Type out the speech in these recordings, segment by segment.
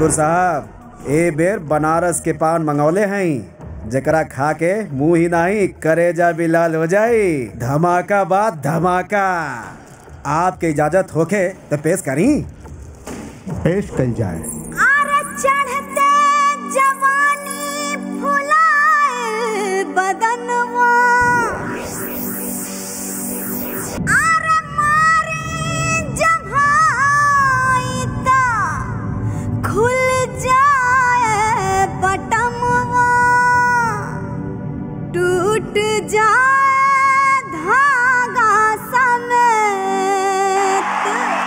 ठाकुर साहब ए बेर बनारस के पान मंगौले हैं जकरा खा के मुंह ही नहीं करेजा भी लाल हो जाई धमाका बाद धमाका आपके इजाजत होके तो पेश करी पेश कल जाए आरे चढ़ते जवानी फुलाए बदनवा आरे मारी जम्हाइता खुल जाए बटमवा टूट जाए धागा समेत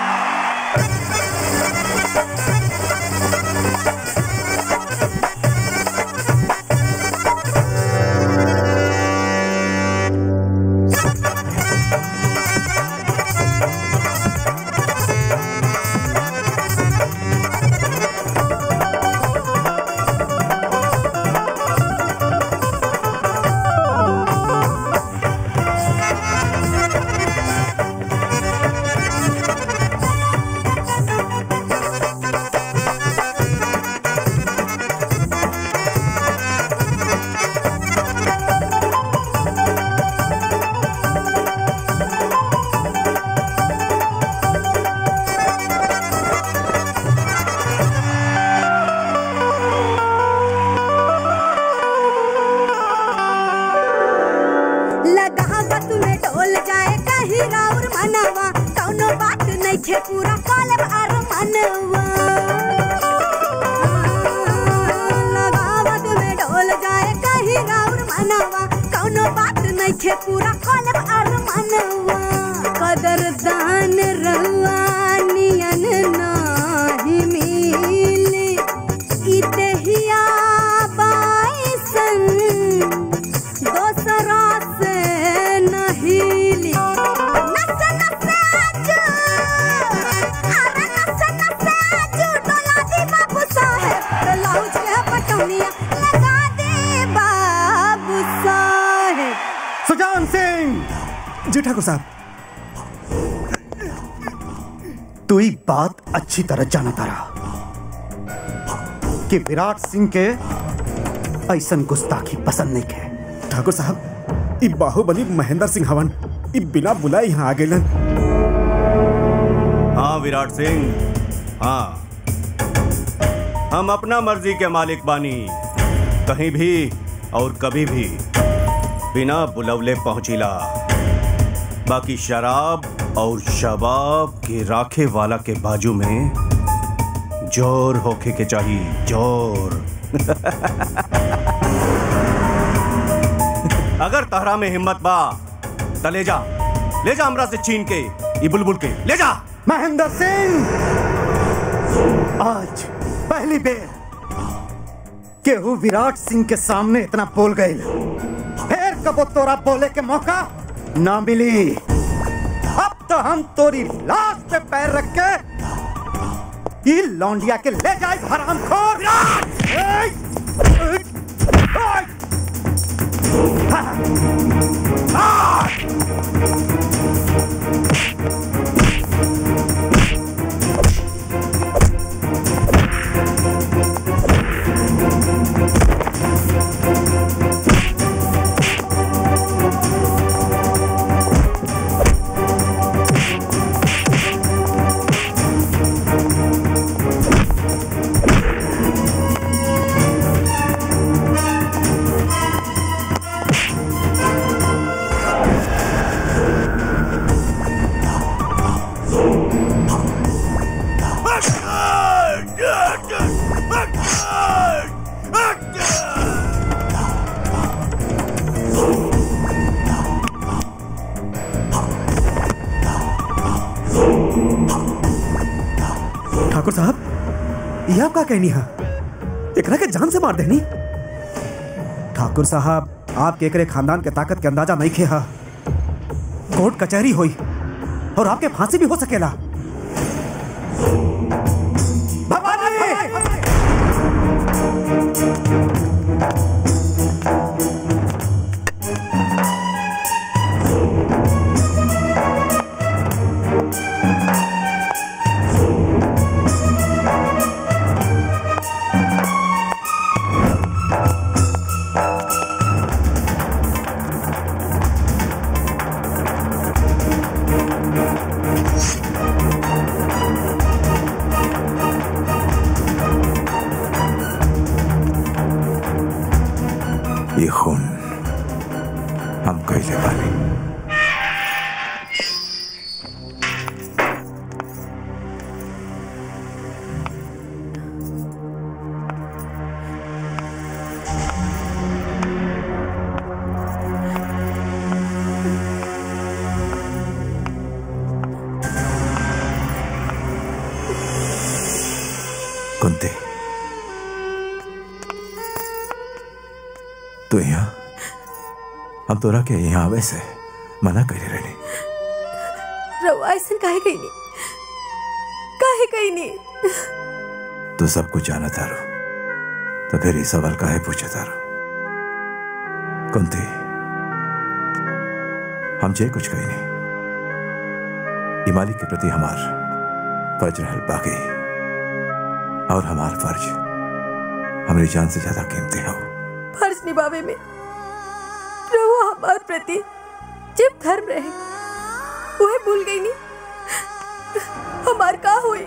लगावत में डोल जाए कहीं राउर मनवा कौनो बात नहीं थे पूरा कॉलेब आर मनवा लगावत में डोल जाए कहीं राउर मनवा कौनो बात नहीं थे पूरा कॉलेब आर मनवा कदरदान रवा नियन नाही मिले इतहिया बाईसन दोसरा से नहीं ली नस नस आजू अरे नस नस आजू डोला दे बाबू साहेब ब्लाउज के पटौनिया लगा दे बाबू साहेब सुजान सिंह जी ठाकुर साहब तू ही बात अच्छी तरह जाना तारा कि विराट सिंह के ऐसन गुस्ताखी पसंद नहीं के ठाकुर साहब ई बाहुबली महेंद्र सिंह हवन ई बिना बुलाए यहाँ आ गए हाँ विराट सिंह हाँ हम अपना मर्जी के मालिक बानी कहीं भी और कभी भी बिना बुलवले पहुंचिला बाकी शराब और शबाब के राखे वाला के बाजू में जोर होके के चाहिए जोर अगर तहरा में हिम्मत बा त ले जा ले जा हमरा से छीन के ये बुलबुल के ले जा महेंद्र सिंह आज पहली बेर केहू विराट सिंह के सामने इतना बोल गई फिर कबो तोरा बोले के मौका ना मिली अब तो हम तोरी लाश पे पैर रख के ई लौंडिया के ले जाए हराम खोर ठाकुर साहब ये आपका कहनी है एकरा के जान से मार देनी ठाकुर साहब आपके एकरे खानदान के ताकत के अंदाजा नहीं खे हा कोर्ट कचहरी हुई और आपके फांसी भी हो सकेला कुंती तू यहाँ हम तोरा के यहाँ आवे से मना करे रहे रउआ ऐसा काहे कही काहे कही तू सब कुछ जाना तारो तो फिर ये सवाल काहे पूछे तारो कुंती हम जे कुछ कही नहीं ये मालिक के प्रति हमार फर्ज रहल बाकी और हमार फर्ज हमारी जान से ज्यादा कीमती हो फर्ज निभावे में रहुआ हमार प्रति जब धर्म रहे वह भूल गई नी हमार का हुई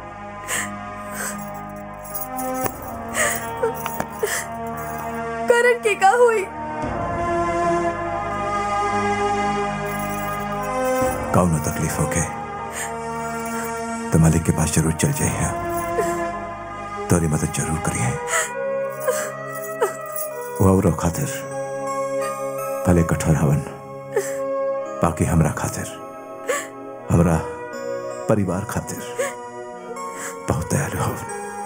करण के का हुई कौन तकलीफ हो के तो मालिक के पास जरूर चल जाइए तोरी मदद जरूर करिए वो और खातिर भले कठोर हवन बाकी हमरा खातिर हमरा परिवार खातिर बहुत दयालु हो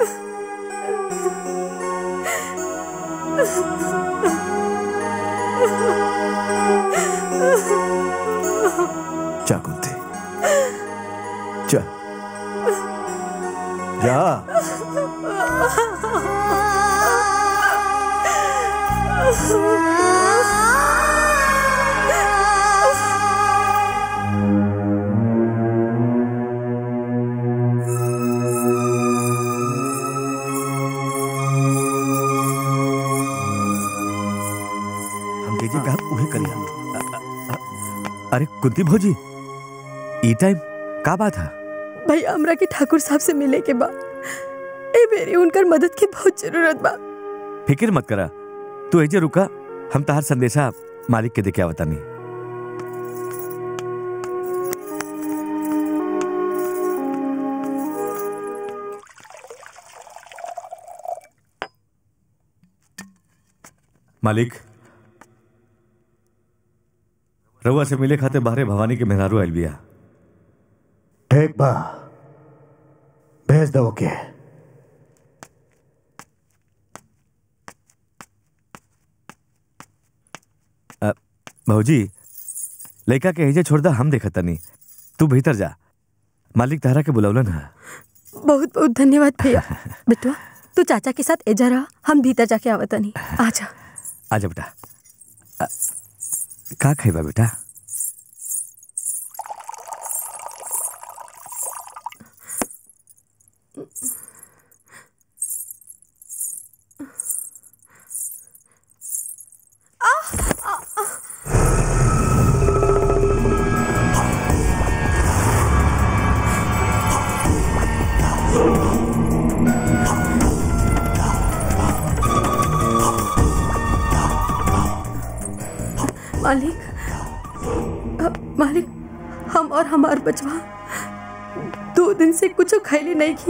जा कुंती जा जा हम जे जे कहब उहे करिया अ- अ- अ- अरे कुंती भौजी ई टाइम का बात है भैया हमरा के ठाकुर साहब से मिले के बाद ए मेरी उनकर मदद की बहुत जरूरत बा फिक्र मत करा तू एजे रुका हम तहार संदेशा मालिक के देके आवतानी मालिक रउआ से मिले खाते बाहरे भवानी के मेहरारू आयल बिया ठीक बा भेज दो के अ, भौजी लड़का के एजे छोड़ दा हम देखा तनी तू भीतर जा मालिक तारा के बुलौलन है बहुत बहुत धन्यवाद भैया बेटवा तू चाचा के साथ एजा रहा हम भीतर जाके आवतनी आजा आजा बेटा अ, का खाइबा बेटा मालिक अ, मालिक हम और हमार बचवा दो दिन से कुछ खैली नहीं की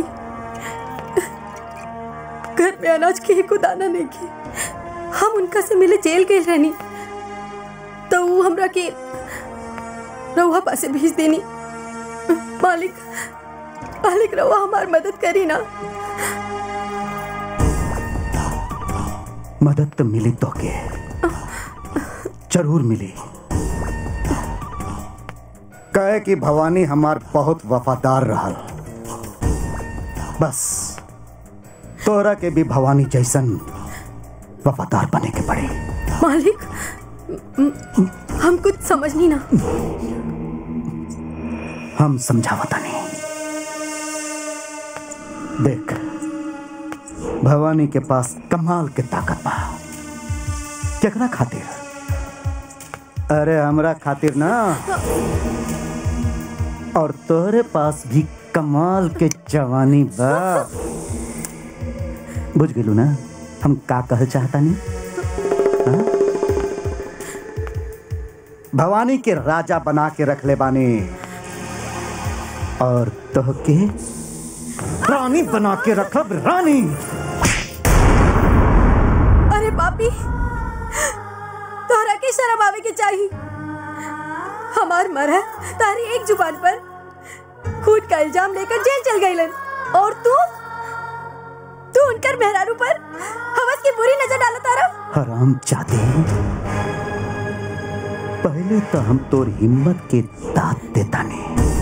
घर में अनाज के को दाना नहीं की हम उनका से मिले जेल गए रहनी तो वो हमरा के रउआ पासे भेज देनी मालिक मालिक रउआ हमार मदद करी ना मदद तो मिली तो के जरूर मिली कहे कि भवानी हमार बहुत वफादार रहल बस तोरा के भी भवानी जैसन वफादार बने के पड़े मालिक म- म- हम कुछ समझ नहीं ना हम समझावता नहीं देख भवानी के पास कमाल के ताकत बा केकरा खातिर अरे हमरा खातिर ना और तोरे पास भी कमाल के जवानी बा बुझ गेलू ना हम का कह चाहता नहीं भवानी के राजा बना के रख ले बानी और तोह के रानी बना के रखब रानी अरे पापी तोहरा के शर्म आवे के चाहिए हमार मरह तारी एक जुबान पर खून का इल्जाम लेकर जेल चल गईलन और तू तू उनकर मेहरारू पर हवस की बुरी नजर डाला तारा हराम जादे पहले तो हम तोर हिम्मत के दात देता ने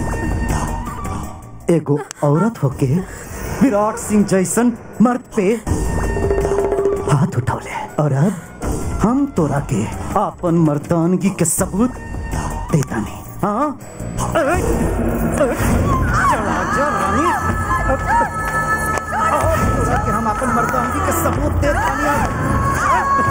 एगो औरत होके विराट सिंह जैसन मर्द पे हाथ उठौले और अब हम तोरा के आपन मर्दानगी के सबूत देता नहीं हाँ अरे, अरे, चला जा रानी अब- और तोरा के हम आपन मर्दानगी के सबूत देता नहीं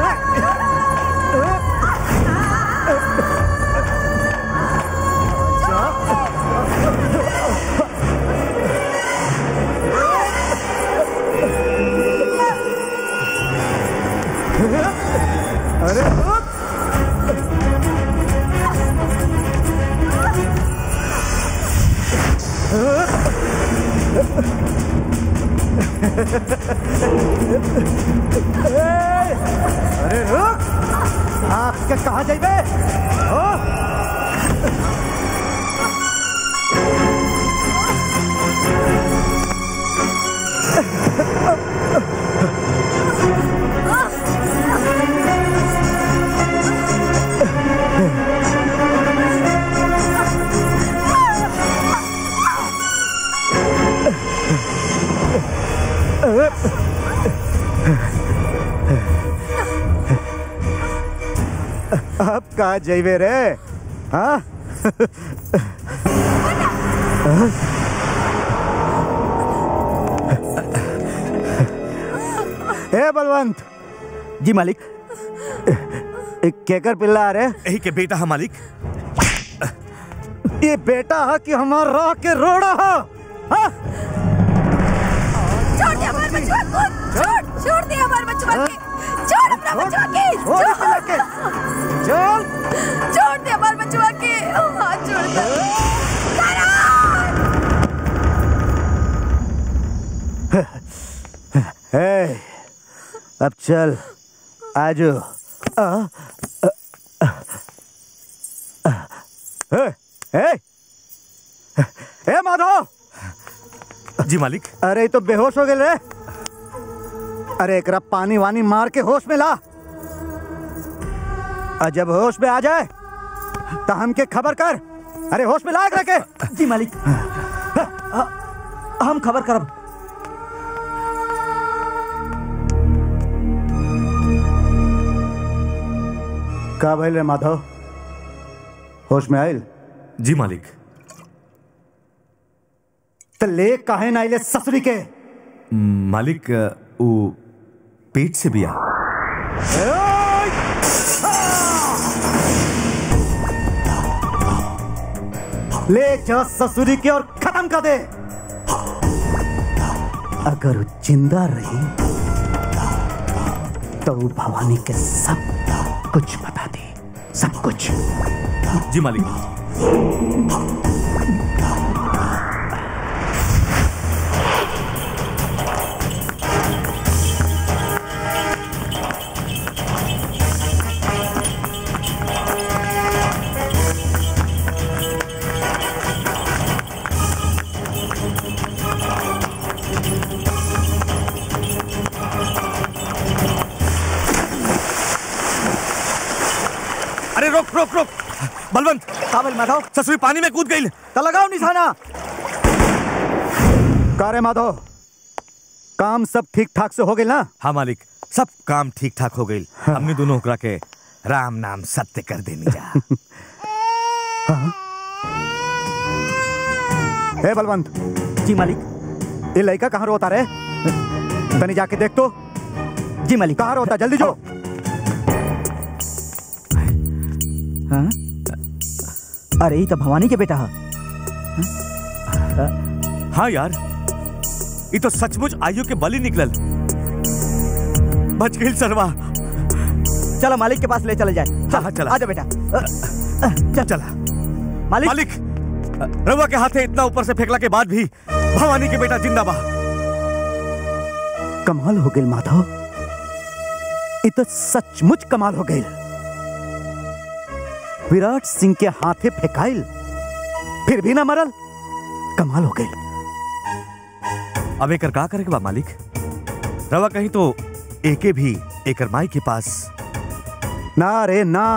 अरे रुक आपके कहा जाइबे हो अब कहा जाइबे रे हाँ ए बलवंत जी मालिक एक केकर पिल्ला रे यही के बेटा है मालिक ये बेटा है कि हमार राह के रोड़ा है हाँ? छोड़ दे हमारे बचवा को छोड़ छोड़ दे हमारे बचवा के छोड़ अपना बचवा के छोड़ इस पिल्ला के चल छोड़ दे हमारे बचवा के हाथ छोड़ दे ए, अब चल आजो आ, आ, आ, आ, ए, ए, ए माधव जी मालिक अरे ये तो बेहोश हो गए रे अरे एकरा पानी वानी मार के होश में ला और जब होश में आ जाए तो हमके खबर कर अरे होश में ला एकरा के जी मालिक हम खबर करब का भइल रे माधव होश में आयल जी मालिक तो ले काहे ना आइले ससुरी के मालिक अ, वो पेट से बिया ले जा ससुरी के और खत्म कर दे अगर वो जिंदा रही तो वो भवानी के सब कुछ बता दे सब कुछ जी मालिक अरे रोक रोक रोक बलवंत काबिल माधव ससुरी पानी में कूद गई तो लगाओ निशाना का रे माधव काम सब ठीक ठाक से हो गए ना हाँ मालिक सब काम ठीक ठाक हो गई हमने दोनों ओकरा के राम नाम सत्य कर देनी जा हे बलवंत जी मालिक ये लड़का कहाँ रोता रे तनी जाके देख तो जी मालिक कहाँ रोता जल्दी जो हाँ? अरे ये तो भवानी के बेटा है हाँ यार ये तो सचमुच आयु के बलि निकलल बच गई सरवा चलो मालिक के पास ले चले जाए हाँ, हाँ, चला। आजा बेटा अ, अ, चल चला मालिक मालिक रवा के हाथे इतना ऊपर से फेंकला के बाद भी भवानी के बेटा जिंदा बा कमाल हो गई माधव ये तो सचमुच कमाल हो गई विराट सिंह के हाथे फेंकाइल फिर भी ना मरल कमाल हो गई अब एकर का करे के बा मालिक रवा कहीं तो एके भी एकर माई के पास ना रे ना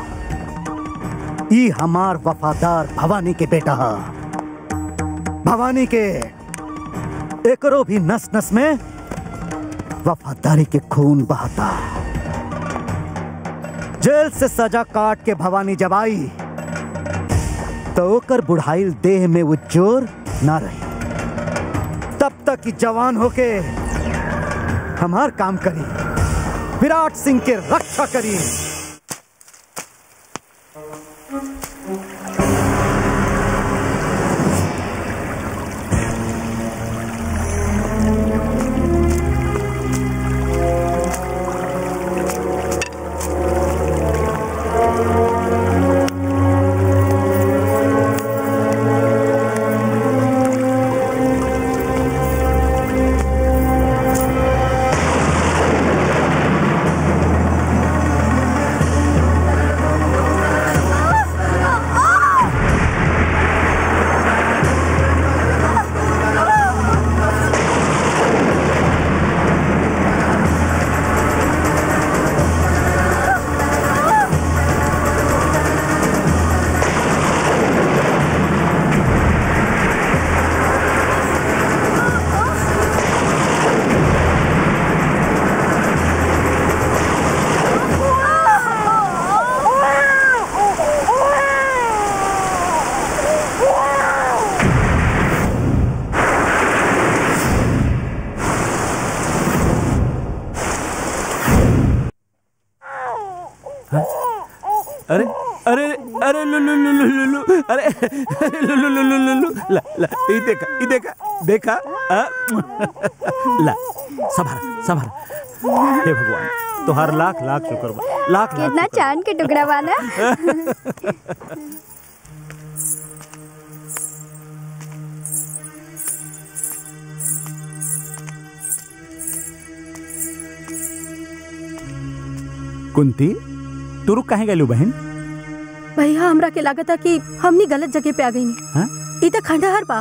ई हमार वफादार भवानी के बेटा हा भवानी के एकरो भी नस नस में वफादारी के खून बहता जेल से सजा काट के भवानी जब आई तो ओकर बुढ़ाइल देह में वो जोर ना रही तब तक कि जवान होके हमार काम करी विराट सिंह के रक्षा करी अरे अरे अरे लु लु लु लु लु लु अरे अरे लु लु लु लु लु लु ला ला ई देखा ई देखा देखा आ? ला सभार सभार हे भगवान तोहार लाख लाख शुक्र बा लाख लाख कितना शुक्र बा। चांद के टुकड़ा वाला कुंती तू रुक काहे गेलू बहन भैया हमरा के लागता कि हमनी गलत जगह पे आ गई हाँ? ई त खंडहर बा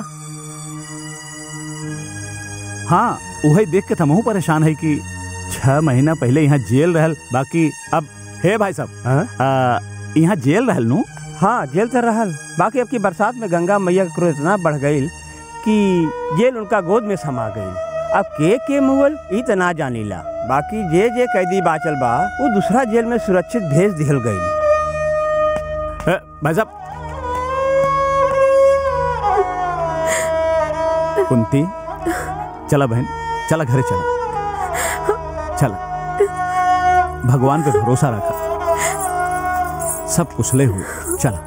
हाँ वही देख के हमहू परेशान है कि छह महीना पहले यहाँ जेल रहल बाकी अब हे भाई साहब आ, यहाँ जेल रहल नू हाँ जेल तो रहल बाकी अब की बरसात में गंगा मैया का क्रोध इतना बढ़ गई कि जेल उनका गोद में समा गई अब के के मुगल ई तो ना जानीला बाकी जे जे कैदी बाचल बा वो दूसरा जेल में सुरक्षित भेज दिहल गई ए, भाई साहब कुंती चला बहन चला घरे चला चला भगवान पे भरोसा रखा सब कुशले हुए चला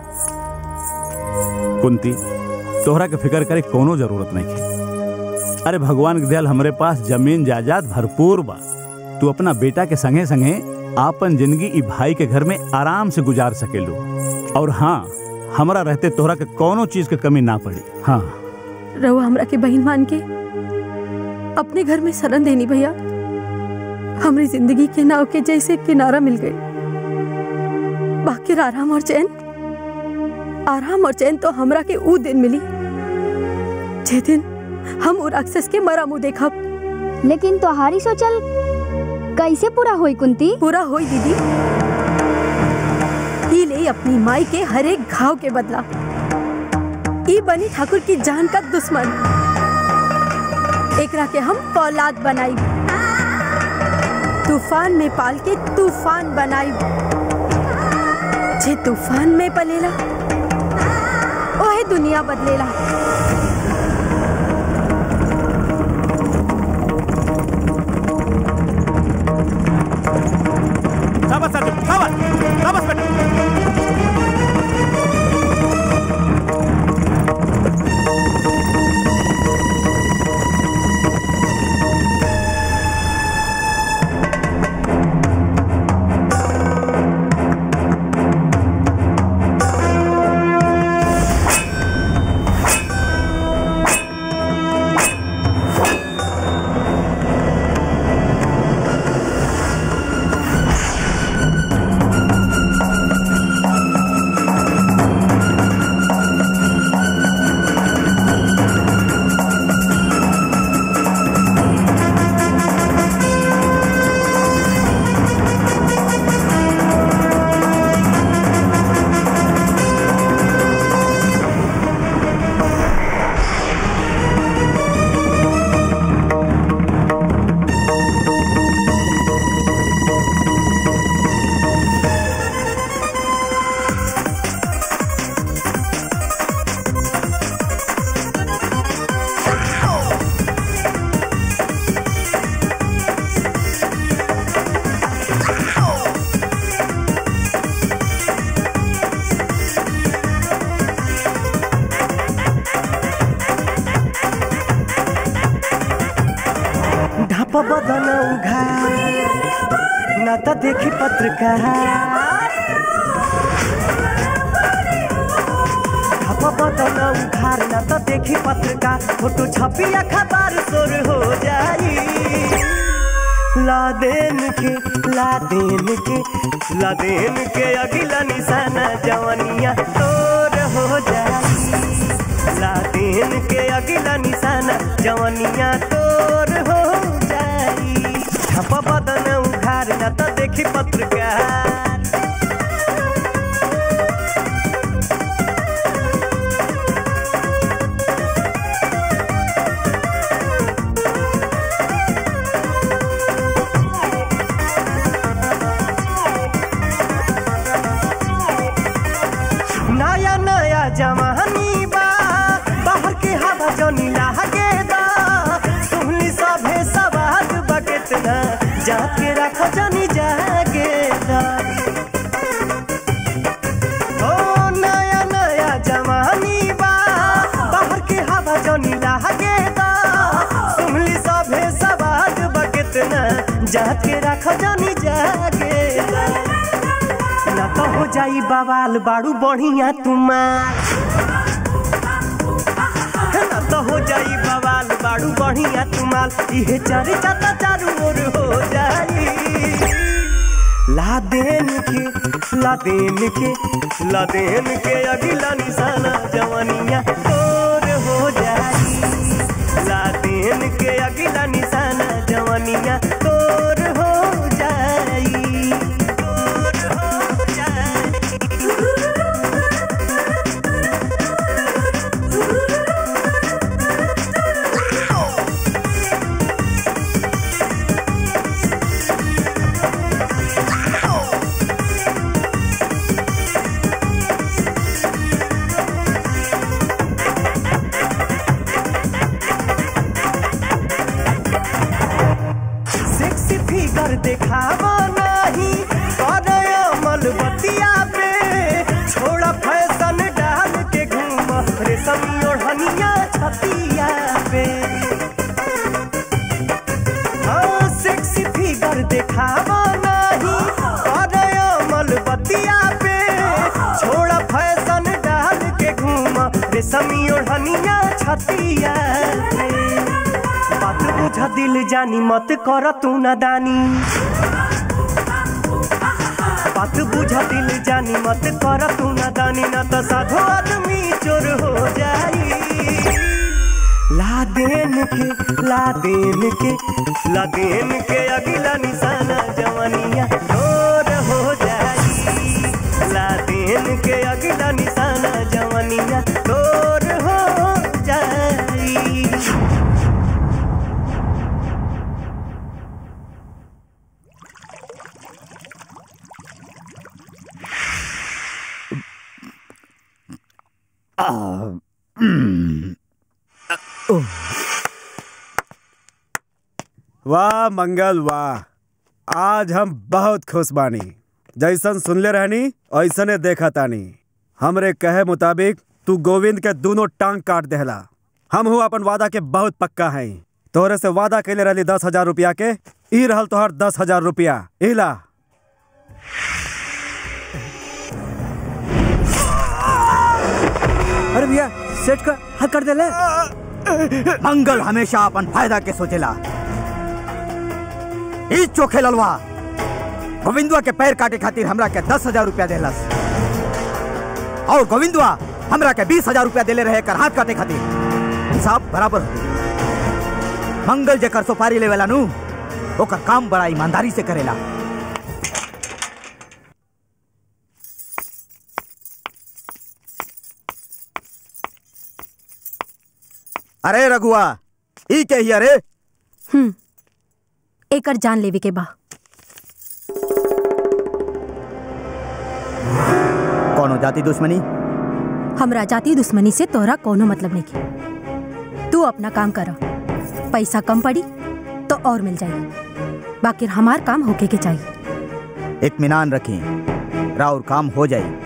कुंती तोहरा के फिक्र करे कोनो जरूरत नहीं है अरे भगवान के दयाल हमरे पास जमीन जायदाद भरपूर बा तू अपना बेटा के संगे संगे आपन जिंदगी ई भाई के घर में आराम से गुजार सकेलू और हाँ हमरा रहते तोहरा के कोनो चीज के कमी ना पड़ी हाँ रहुआ हमरा के बहन मान के अपने घर में शरण देनी भैया हमारी जिंदगी के नाव के जैसे किनारा मिल गई बाकी आराम और चैन आराम और चैन तो हमरा के ऊ दिन मिली जे दिन हम उ राक्षस के मरा मुंह देखब लेकिन तोहारी सोचल कैसे पूरा होई कुंती पूरा होई दीदी ही ले अपनी माई के हर एक घाव के बदला ई बनी ठाकुर की जान का दुश्मन एकरा के हम फौलाद बनाई तूफान में पाल के तूफान बनाई जे तूफान में पलेला ओहे दुनिया बदलेला शाबाश अर्जुन शाबाश शाबाश बेटा बदन उघार ना तो देखी पत्रकार छप बदन उघार ना तो देखी पत्रकार फोटो छपी अखबार शोर हो जाई लादेन के लादेन के लादेन के अगिला निशाना जवनिया तोर हो जाई लादेन के अगिला निशाना जवनिया तोर हो जाई छप बदन उघार ना तो देखी पत्रकार नया नया जवानी बा बाहर के हवा जनी लागे दा सुनली सभे सवाद बकेत ना जाके रख जनी जागे दा ओ नया नया जवानी बा बाहर के हवा जनी लागे दा सुनली सभे सवाद बकेत ना जाके रख जनी जागे दा ना तो हो जाई बवाल बाड़ू बढ़िया तुमार ना तो हो जाई बवाल बाड़ू बढ़िया तुमाल इहे चारे चाता चारू ओर हो जाई लादेन के लादेन के लादेन के अगिला निशाना जवनिया तोर हो जाई लादेन के अगिला निशाना जवनिया तोर हो जाई तोर हो जाई सेक्सी फिगर देखावा नहीं कर अमल बतिया पे छोड़ा फैशन डाल के घूम रेशमी ओढ़निया छतिया पे हाँ सेक्सी फिगर देखावा नहीं कर अमल बतिया पे छोड़ा फैशन डाल के घूम रेशमी ओढ़निया छतिया पे बात बुझ दिल जानी मत कर तू नादानी बात बुझ दिल जानी मत कर तू नादानी न तो साधो आदमी चोर हो जाई लादेन के लादेन के लादेन के अगिला निशाना जवनिया तोर हो जाई लादेन के अगिला निशाना जवनिया तोर हो जाई वाह मंगल वाह आज हम बहुत खुश बानी जैसन सुनले रहनी ऐसने देखा तानी हमरे कहे मुताबिक तू गोविंद के दोनों टांग काट देहला हम हूँ अपन वादा के बहुत पक्का है तोहरे से वादा कैले रहली दस हजार रुपया के ई रहल तोहर दस हजार रुपया इला अरे भैया सेठ का हक कर देले मंगल हमेशा अपन फायदा के सोचेला ई चोखे ललवा गोविंदवा के पैर काटे खातिर हमरा के दस हजार रुपया देलस और गोविंदवा हमरा के बीस हजार रुपया देले रहे कर हाथ काटे खातिर हिसाब बराबर हो मंगल जेकर सुपारी लेवेला नु ओकर काम बड़ा ईमानदारी से करेला अरे रघुआ ई के ही अरे हम्म एकर जान लेवे के बा कौनो जाति दुश्मनी हमरा जाति दुश्मनी से तोहरा कोनो मतलब नहीं की तू अपना काम कर पैसा कम पड़ी तो और मिल जाएगी बाकी हमार काम होके के चाहिए इत्मीनान रखें राउर काम हो जाए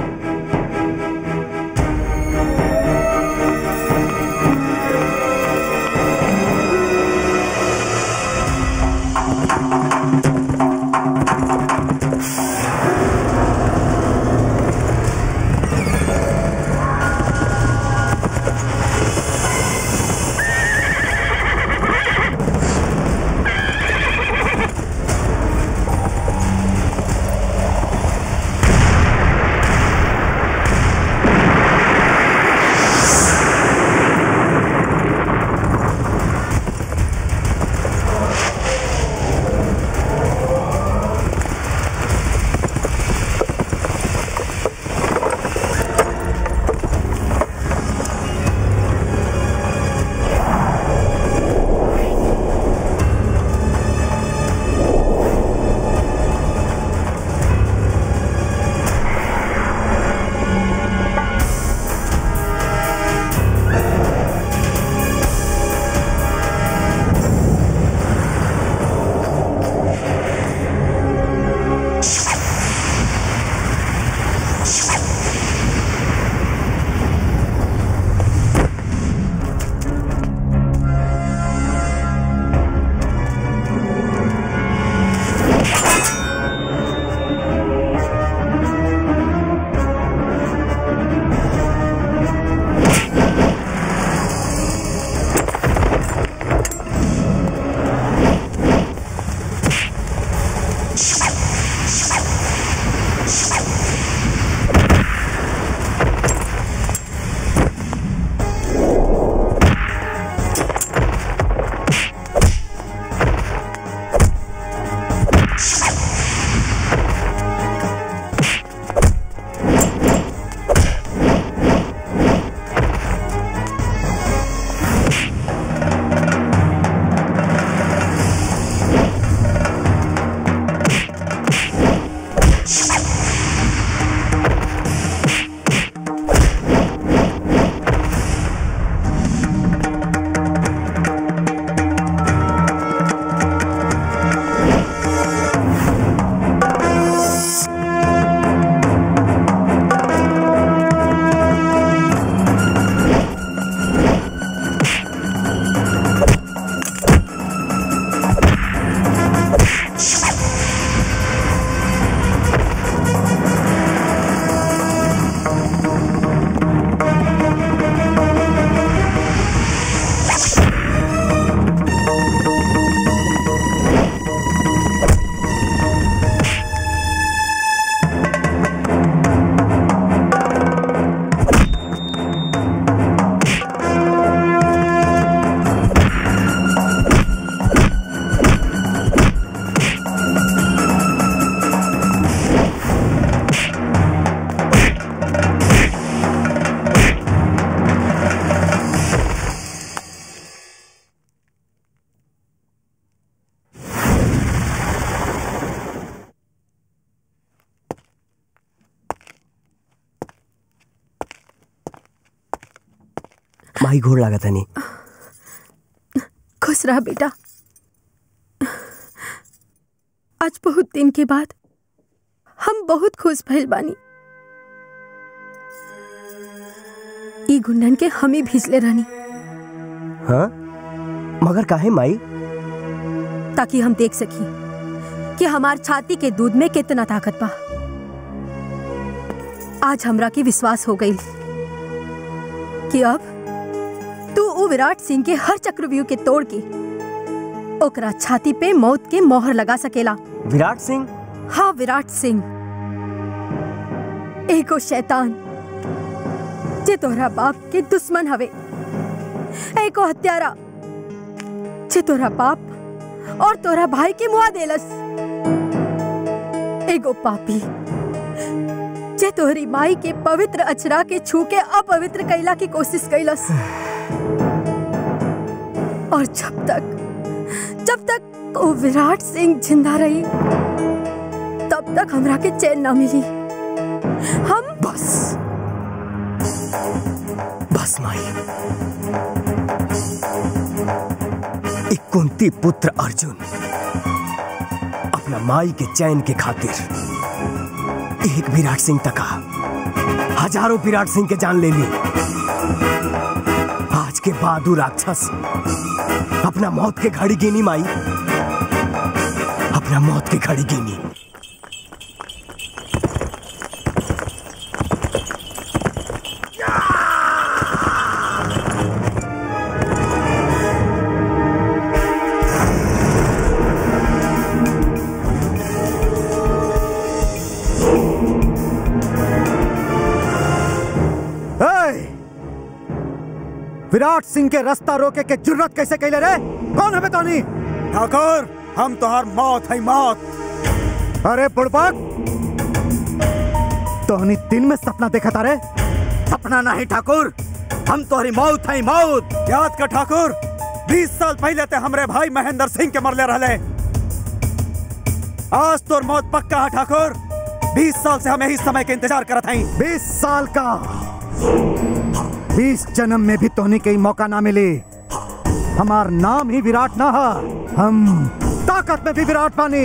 माई घोड़ लागत हनी खुश रहा बेटा आज बहुत दिन के बाद हम बहुत खुश भइल बानी ई गुंडन के हम ही भेजले रहनी हाँ मगर काहे माई ताकि हम देख सकी कि हमार छाती के दूध में कितना ताकत बा आज हमरा के विश्वास हो गई कि अब तू उ विराट सिंह के हर चक्रव्यूह के तोड़ के ओकरा छाती पे मौत के मोहर लगा सकेला विराट सिंह हाँ विराट सिंह एगो शैतान जे तोहरा बाप के दुश्मन हवे एको हत्यारा जे तोहरा बाप और तोहरा भाई के मुआ देलस एगो पापी जे तोहरी माई के पवित्र अचरा के छू के अपवित्र कैला की कोशिश कैलस और जब तक जब तक वो विराट सिंह जिंदा रही तब तक हमरा के चैन ना मिली हम बस बस माई एक कुंती पुत्र अर्जुन अपना माई के चैन के खातिर एक विराट सिंह तका हजारों विराट सिंह के जान ले ली आज के बाद उ राक्षस अपना मौत के घड़ी गिनी माई अपना मौत के घड़ी गिनी ए! विराट सिंह के रास्ता रोके के जुर्रत कैसे कैले रे कौन है बेतानी ठाकुर हम तोहार मौत है मौत अरे बुड़बक तोहनी दिन में सपना देखा तारे सपना नहीं ठाकुर हम तोहरी मौत है मौत याद कर ठाकुर बीस साल पहले ते हमरे भाई महेंद्र सिंह के मरले रहले आज तोर मौत पक्का है ठाकुर बीस साल से हमें इस समय के इंतजार करत हई बीस साल का बीस जन्म में भी तोहनी के मौका ना मिली हमार नाम ही विराट ना है हम ताकत में भी विराट पानी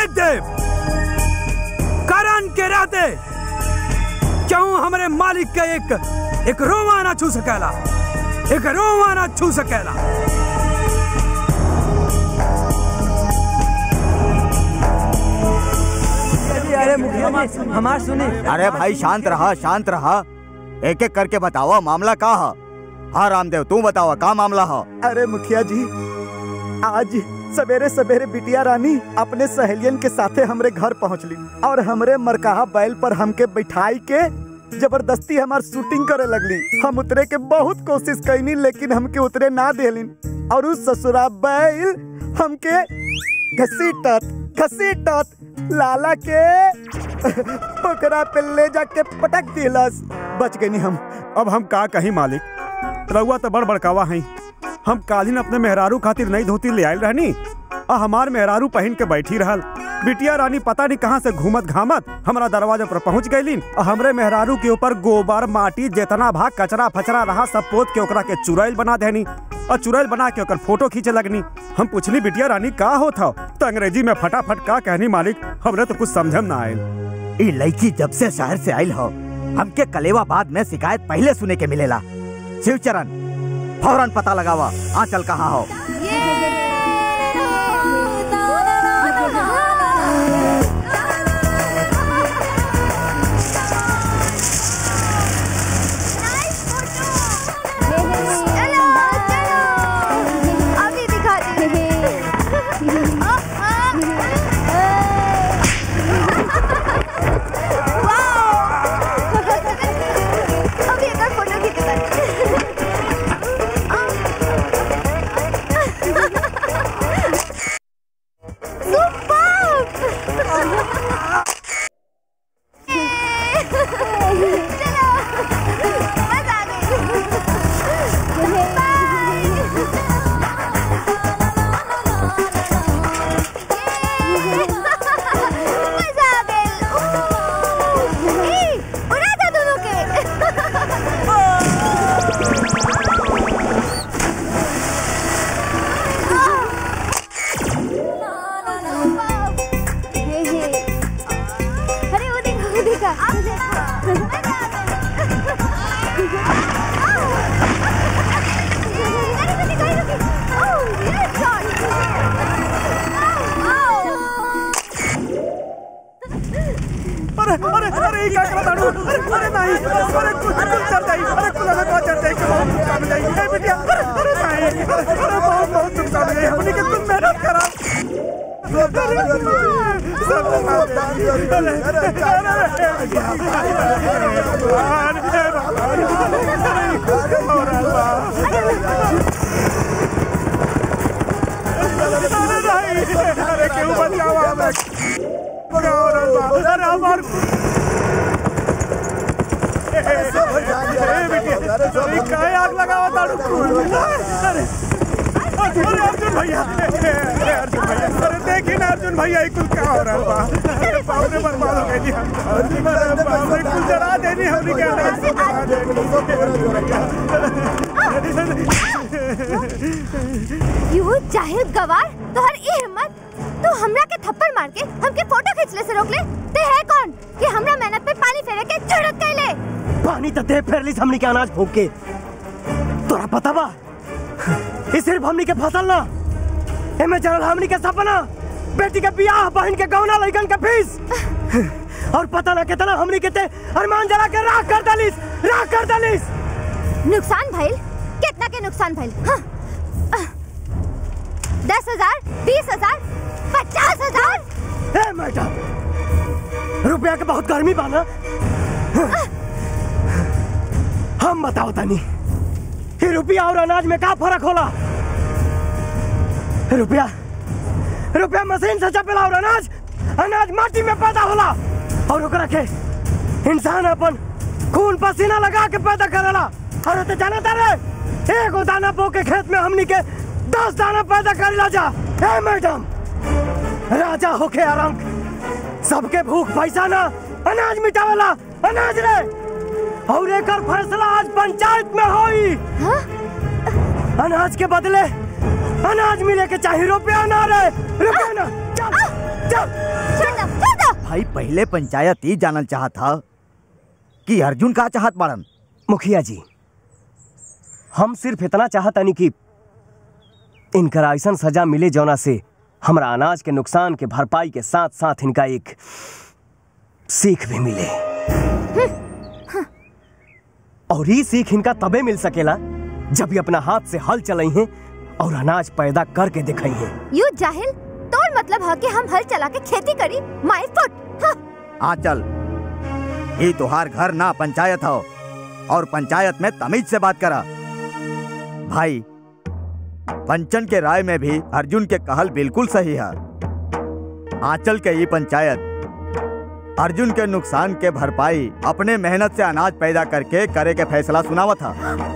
फेंक दे करण के रहते क्यों हमारे मालिक का एक एक रोवा ना छू सकेला एक रोवा ना छू सकेला अरे मुखिया जी हमार सुनी अरे भाई शांत रहा शांत रहा एक एक करके बताओ मामला का है हाँ रामदेव तू बताओ का मामला है अरे मुखिया जी आज सवेरे सवेरे बिटिया रानी अपने सहेलियन के साथे हमरे घर पहुंचली और हमरे मरकाहा बैल पर हमके बैठाई के जबरदस्ती हमार शूटिंग करे लगली हम उतरे के बहुत कोशिश कैनी लेकिन हमके उतरे ना देलिन और उस ससुरा बैल हमके घसीटत घसीटत लाला के पकड़ा पे ले जाके पटक दिलस बच गई हम अब हम का कहीं मालिक रउआ तो बड़ बड़कावा हैं हम कालीन अपने मेहरारू खातिर नई धोती ले आयल रहनी आ हमार मेहरारू पहन के बैठी रहल बिटिया रानी पता नहीं कहाँ से घूमत घामत हमारा दरवाजा पर पहुंच गईलिन आ हमरे मेहरारू के ऊपर गोबर माटी जितना भाग कचरा फचरा रहा सब पोत के ओकरा के चुड़ैल बना देनी और चुड़ैल बना के ओकर फोटो खींचे लगनी हम पूछली बिटिया रानी का होत हौ तो अंग्रेजी में फटाफट का कहनी मालिक हमरे तो कुछ समझम ना आयल ई लड़की जब से शहर से आयल हो हमके कलेवाबाद में शिकायत पहले सुने के मिलेला शिवचरण फौरन पता लगावा आंचल कहाँ हो अभी दिखा अभी एक और फोटो खींचता मजा आ गई ए, उड़ा था दोनों के अरे वो देखो वो देखा आप देखो अरे अरे अरे ये क्या करा ताड़ू अरे अरे नहीं अरे कुछ कुछ चढ़ जाई अरे कुछ लगा को चढ़ जाई के बहुत नुकसान जाई ए बिटिया अरे अरे नहीं अरे बहुत बहुत नुकसान जाई हमनी के तुम मेहनत करा अरे क्यों बचाओ हमें अरे हमार काय आग लगावा ताड़ू अरे अरे अर्जुन भैया अरे अर्जुन भैया अरे देखी ना अर्जुन भैया ये कुल क्या हो रहा है बा अरे बाप रे बर्बाद हो गई हम अरे बाप रे कुल जरा देनी हमने क्या जरा यू जाहिल गवार तोहर ई हिम्मत तू हमरा के थप्पड़ मार के हमके फोटो खींचले से रोक ले ते है कौन कि हमरा मेहनत पे पानी फेरे के झड़क कैले पानी तो दे फेर ली हमनी के अनाज फूक के तोरा पता बा ये सिर्फ हमनी के फसल ना एमे चलल हमनी के सपना बेटी के बियाह बहन के गौना लइकन के फीस और पता ना कितना हमनी के ते अरमान जला के राख कर दलिस राख कर दलिस नुकसान भइल कितना के नुकसान भइल हाँ। आह। दस हजार बीस हजार पचास हजार ए मैडम रुपया के बहुत गर्मी बा ना हम बताओ तनी कि रुपया और अनाज में का फर्क होला रुपया रुपया मशीन से चपेला और अनाज अनाज माटी में पैदा होला और ओकरा के इंसान अपन खून पसीना लगा के पैदा करेला और तो जाना तारे एगो दाना बो के खेत में हमनी के दस दाना पैदा करेला जा ए मैडम राजा होके आराम सबके भूख पैसा ना अनाज मिटावेला अनाज रे और एकर फैसला आज पंचायत में होई अनाज के बदले अनाज मिले के चाहिए रुपया ना रे रुपया ना चल चल छोड़ दो छोड़ दो भाई पहले पंचायत ही जानल चाहत था कि अर्जुन का चाहत बाड़न मुखिया जी हम सिर्फ इतना चाहतानी कि इनकर ऐसा सजा मिले जौना से हमरा अनाज के नुकसान के भरपाई के साथ साथ इनका एक सीख भी मिले और ये सीख इनका तबे मिल सकेला जब ये अपना हाथ से हल चलाई हैं और अनाज पैदा करके दिखाई हैं यू जाहिल तोर मतलब है कि हम हल चला के खेती करी माय फुट हाँ। हाँ चल ये तुहार घर ना पंचायत हो और पंचायत में तमीज से बात करा भाई पंचन के राय में भी अर्जुन के कहल बिल्कुल सही है आंचल के ये पंचायत अर्जुन के नुकसान के भरपाई अपने मेहनत से अनाज पैदा करके करे के फैसला सुनावा था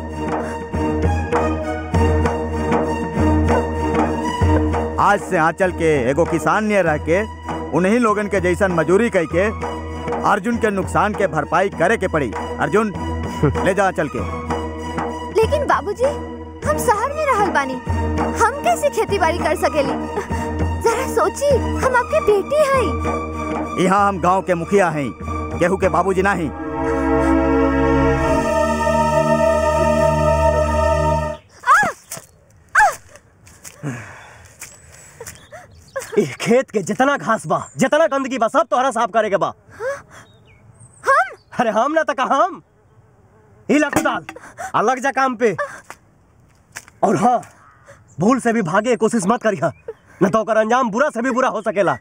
आज से आंचल के एगो किसान ने रह के उन्हीं लोगन के जैसन मजूरी कह के अर्जुन के नुकसान के भरपाई करे के पड़ी अर्जुन ले जा आंचल के लेकिन बाबूजी हम शहर में रहल बानी हम कैसे खेती बाड़ी कर सकेली जरा सोची हम आपके बेटी हैं यहाँ हम गांव के मुखिया हैं केहू के बाबूजी नहीं ए खेत के जितना घास बा जितना गंदगी बा सब तोहरा साफ करे के बा हम अरे हम ना तका हम हिला कुदाल आ लग जा काम पे और हाँ भूल से भी भागे के कोशिश मत करिहा न तो ओकर अंजाम बुरा से भी बुरा हो सकेला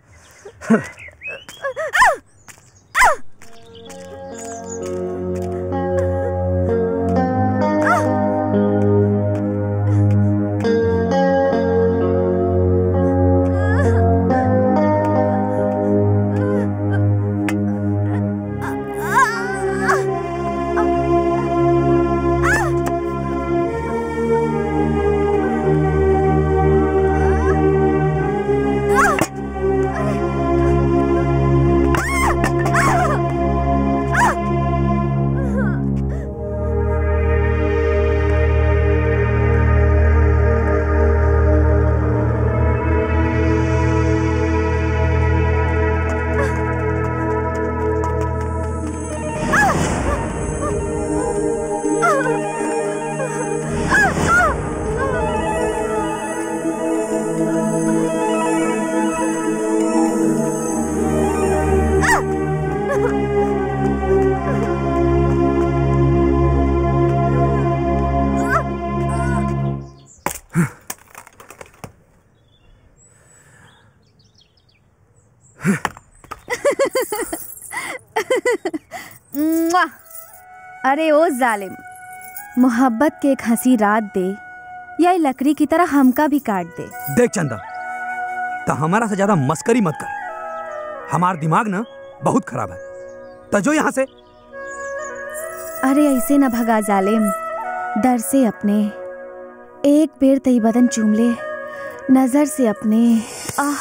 मुआ! अरे ओ जालिम मोहब्बत के एक हंसी रात दे या ये लकड़ी की तरह हमका भी काट दे देख चंदा तो हमारा से ज्यादा मस्करी मत कर हमार दिमाग ना बहुत खराब है तो जो यहाँ से अरे ऐसे न भगा जालिम डर से अपने एक बेर तई बदन चूम ले नजर से अपने आह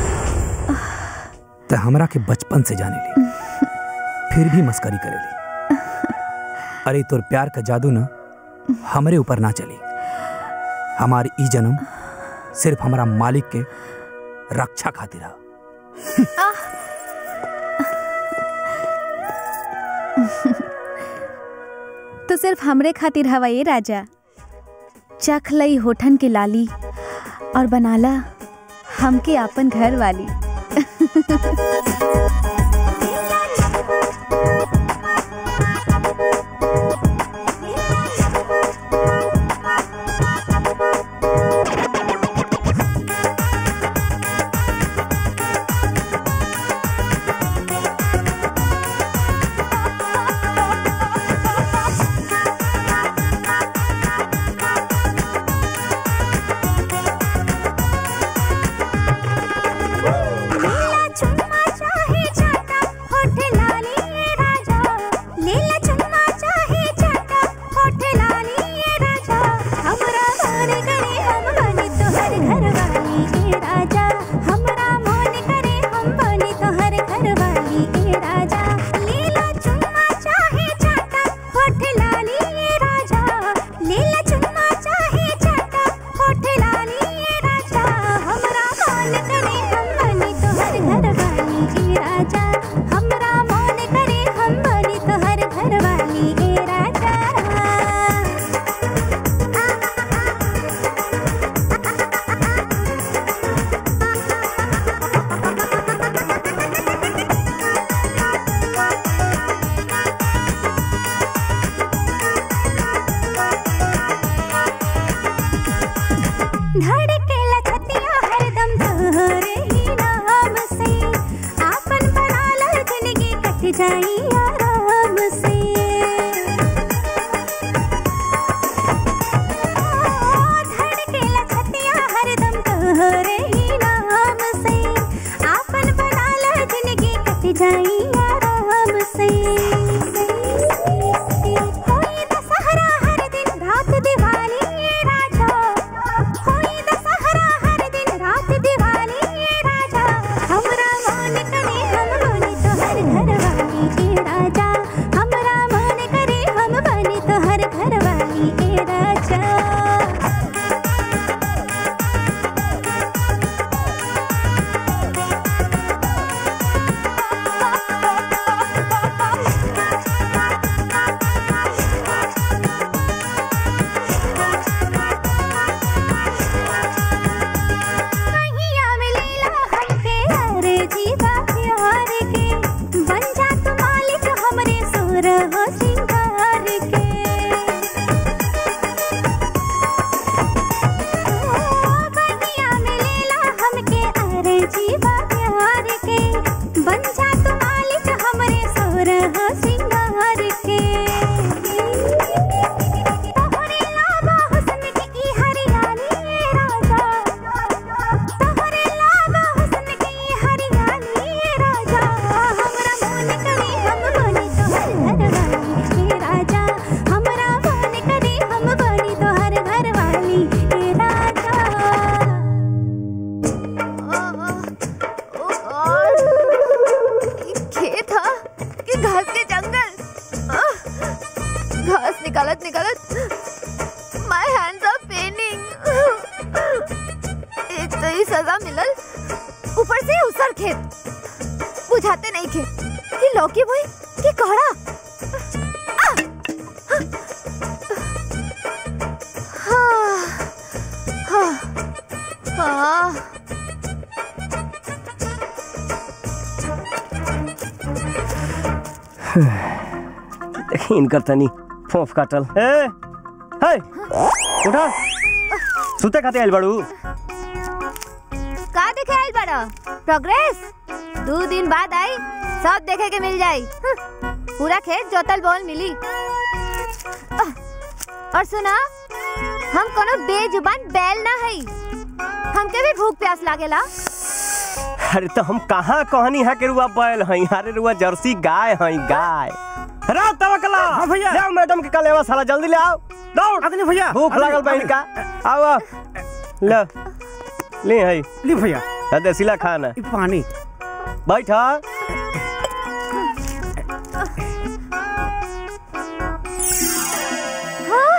तो हमरा के बचपन से जाने ली फिर भी मस्करी करेली अरे तोर प्यार का जादू ना हमरे ऊपर ना चली हमारी ई जन्म सिर्फ हमारा मालिक के रक्षा खातिर है तो सिर्फ हमरे खातिर हवा ये राजा चख लई होठन के लाली और बनाला हमके आपन घर वाली नीला चुम्मा जाई आराम से धड़केला छतिया हरदम तोहरे ही नाम से आपन बनाला जिंदगी कट जाई आराम से होई दशहरा हर दिन रात दिवाली राजा होई दशहरा हर दिन रात दिवाली राजा हमरा मन करे हम बने तोहर घरवाली के राजा हमरा मन करे हम बने तोहर घरवाली के राजा कहिया मिलेला हमके अरे जीवा प्यार के बन जा तू मालिक हमरे सुर हो सिंगार के ओ, कहिया मिलेला हमके अरे जीवा प्यार के बन जा तू मालिक हमरे सुर हो सिंगार के तोहरे लाबा हुस्न के ई हरियाली राजा तोहरे लाबा हुस्न के ई हरियाली राजा हमरा मन करे हम बनी तोहर घरवाली के राजा हमरा मन करे हम बनी तोहर घरवाली के राजा खेत था कि घास के जंगल आह! घास निकालत निकालत माय हैंड्स आर पेनिंग एक तो ही सजा मिलल ऊपर से उसर खेत बुझाते नहीं खेत कि लौकी बोई कि कोहड़ा आह! हाँ हाँ हाँ देखी इनकर तनी फोफ काटल ए हे उठा सुते खाते आइल बाड़ू का देखे आइल बड़ा प्रोग्रेस दो दिन बाद आई सब देखे के मिल जाई हं, पूरा खेत जोतल बोल मिली आह, और सुना हम कोनो बेजुबान बैल ना हई हमके भी भूख प्यास लागेला अरे तो हम कहाँ कहनी है कि रुआ बैल हई अरे रुआ जर्सी गाय हई गाय रात तवकला हां भैया ले मैडम के कल लेवा साला जल्दी ले आओ दौड़ अगले भैया भूख लागल बा इनका आओ आओ। ले ले हई ली भैया देसीला खाना पानी बैठ हाँ?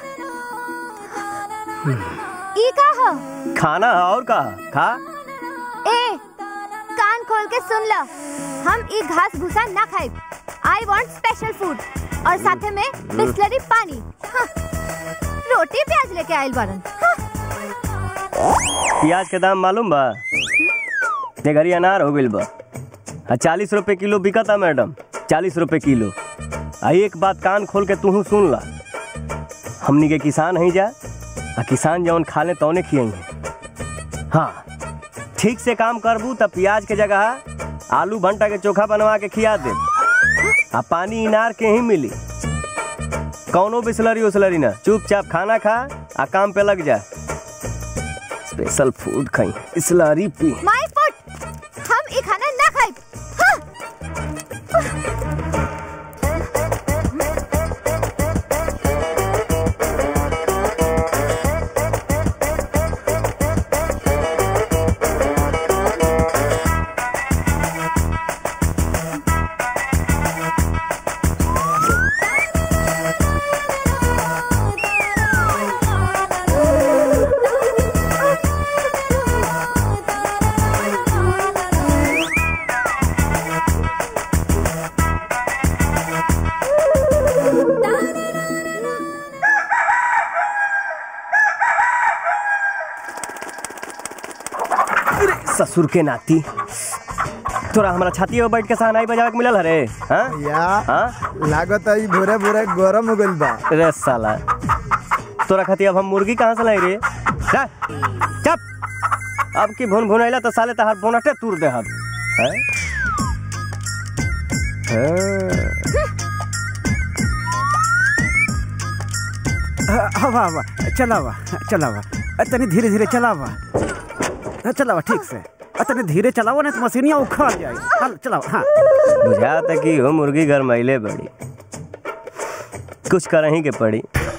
ई का ह खाना है और का खा ए कान खोल के सुन ल हम ई घास भूसा ना खाए आई वांट स्पेशल फूड और साथे में बिस्लरी पानी हाँ, रोटी प्याज लेके आइल बारन हाँ, प्याज के दाम मालूम बा ये घरी अनार हो गइल बा आ चालीस रुपए किलो बिकता मैडम चालीस रुपए किलो आ एक बात कान खोल के तूहू सुन ला हमनी के किसान हई जा आ किसान जौन खाले तौने खियई है हाँ ठीक से काम करबू तब प्याज के जगह आलू भंटा के चोखा बनवा के खिया दे आ पानी इनार के ही मिली कौनो बिस्लरी उस्लरी ना चुपचाप खाना खा आ काम पे लग जा स्पेशल फूड खाई बिस्लरी पी माय फूड हम ई खाना ना खाए हाँ, ससुर के नाती तोरा हमारा छाती पे बैठ के सहनाई बजावे के मिलल हरे हाँ या हाँ लागत है भोरे भोरे गरम हो गइल बा रे साला तोरा खाती अब हम मुर्गी कहाँ से लाई रे जा, चप अब की भुन भुन अइला तो साले तहार बोनटे तूर दे हम हैं? हवा हवा चलावा चलावा तनी धीरे धीरे चलावा चलावा ठीक से तनी धीरे चलावा ना तो मशीनिया उखाड़ जाए हल चलावा हाँ बुझाता कि हो मुर्गी घर मैले बड़ी कुछ करही के पड़ी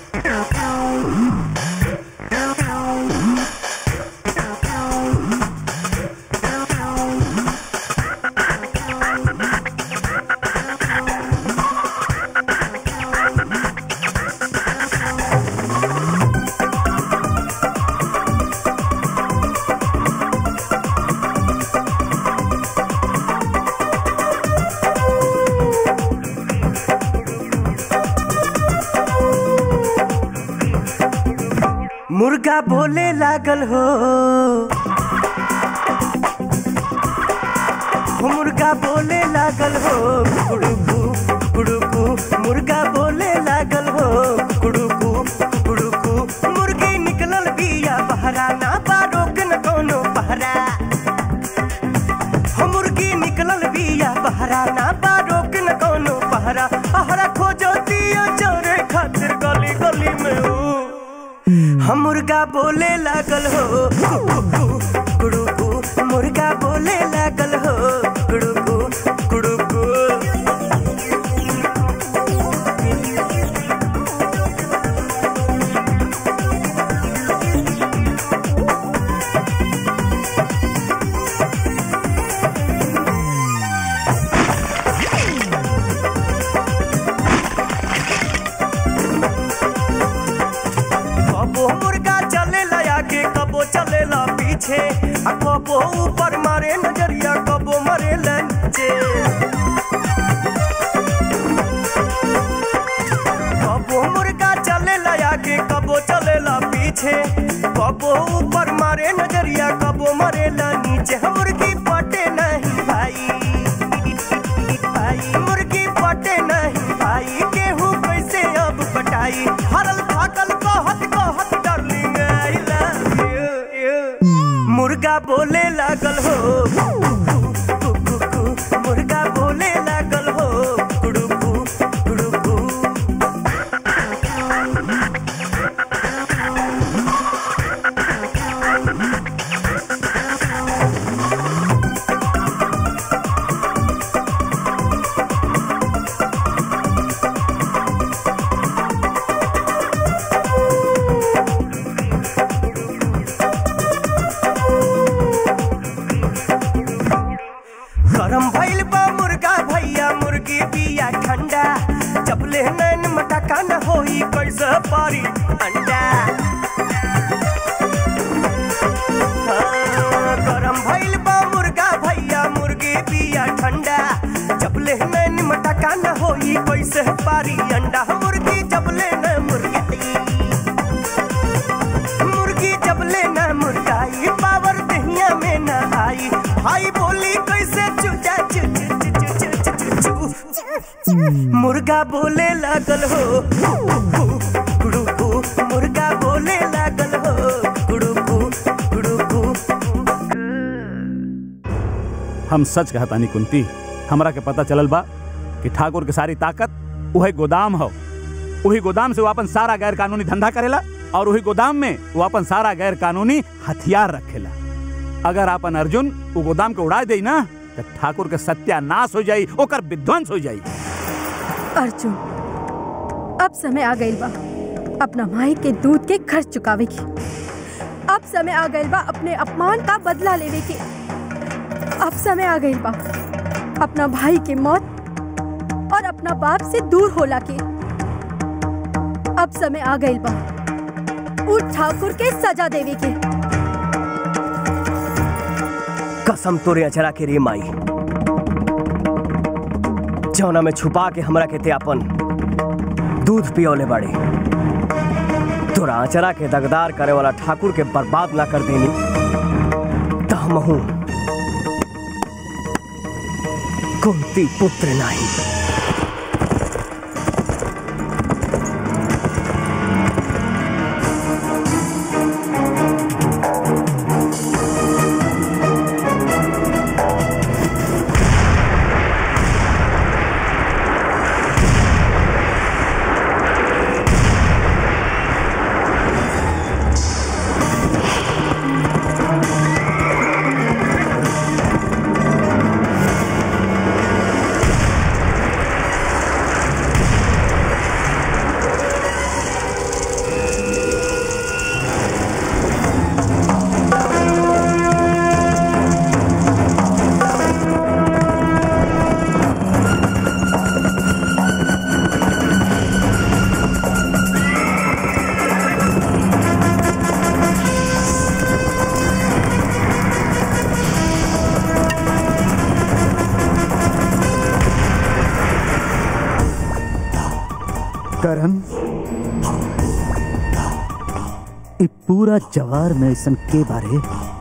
मुर्गा बोले लागल हो हो मुर्गा बोले लागल हो कुड़ुकू कुड़ुकू मुर्गा बोले लागल हो कुड़ुकू कुड़ुकू मुर्गी निकलल बिया बहरा ना बा रोक न कोनो पहरा हो मुर्गी निकलल बिया बहरा ना बा रोक न कोनो पहरा पहरा खोजो दियो चोरे खातिर गली गली में हो हम मुर्गा बोले लागल हो कुड़ुकू कुड़ुकू मुर्गा बोले लागल हो कुड़ुकू कुड़ुकू कबो मुर्गा चलेला आगे कबो चलेला पीछे आ कबो ऊपर मारे नजरिया कबो मरे नीचे कबो मुर्गा चलेला आगे कबो चलेला पीछे कबो ऊपर मारे नजरिया कबो मरे नीचे हम मुर्गी पटे नहीं भाई भाई मुर्गी पटे नहीं भाई गेहूं कैसे अब पटाई हरल थाकल कहत कहत डार्लिंग आई लव यू मुर्गा बोले लागल हो कुकू मुर्गा बोले लागल हो कुड़ुकू कुड़ुकू गरम भइल बा मुर्गा भैया मुर्गी बिया ठंडा जब ले नैन मटका न होई कैसे पारी अंडा हाँ, गरम भइल बा मुर्गा भैया मुर्गी बिया ठंडा जब ले नैन मटका न होई कैसे पारी अंडा मुर्गी जब ले न मुर्गाई मुर्गी जब ले न मुर्गाई पावर दहिया में न आई भाई बोली कैसे चुचा चु चु चु चु चु चु चु चु। मुर्गा बोले लागल हो कुड़ुकू मुर्गा बोले लागल हो कुड़ुकू कुड़ुकू हम सच कहतानी कुंती हमरा के पता चलल बा कि ठाकुर के सारी ताकत वही गोदाम हो वही गोदाम से वो अपन सारा गैर कानूनी धंधा करेला और वही गोदाम में वो अपन सारा गैर कानूनी हथियार रखेला अगर अपन अर्जुन वो गोदाम के उड़ा दे ना तो ठाकुर के सत्यानाश हो जाई ओकर विध्वंस हो जाई अर्जुन अब समय आ गइल बा अपना माई के दूध के खर्च चुकावे की अब समय आ गइल बा अपने अपमान का बदला लेवे के अब समय आ गइल बा अपना भाई के मौत और अपना बाप से दूर होला के अब समय आ गइल बा उ ठाकुर के सजा देवे के कसम तोरे अचरा के रे माई जौना में छुपा के हमरा के ते अपन दूध पियोले बाड़े तोरा अचरा के दगदार करे वाला ठाकुर के बर्बाद ना कर देनी त हमहू कुंती पुत्र नहीं करण इ पूरा जवार में ऐसन के बारे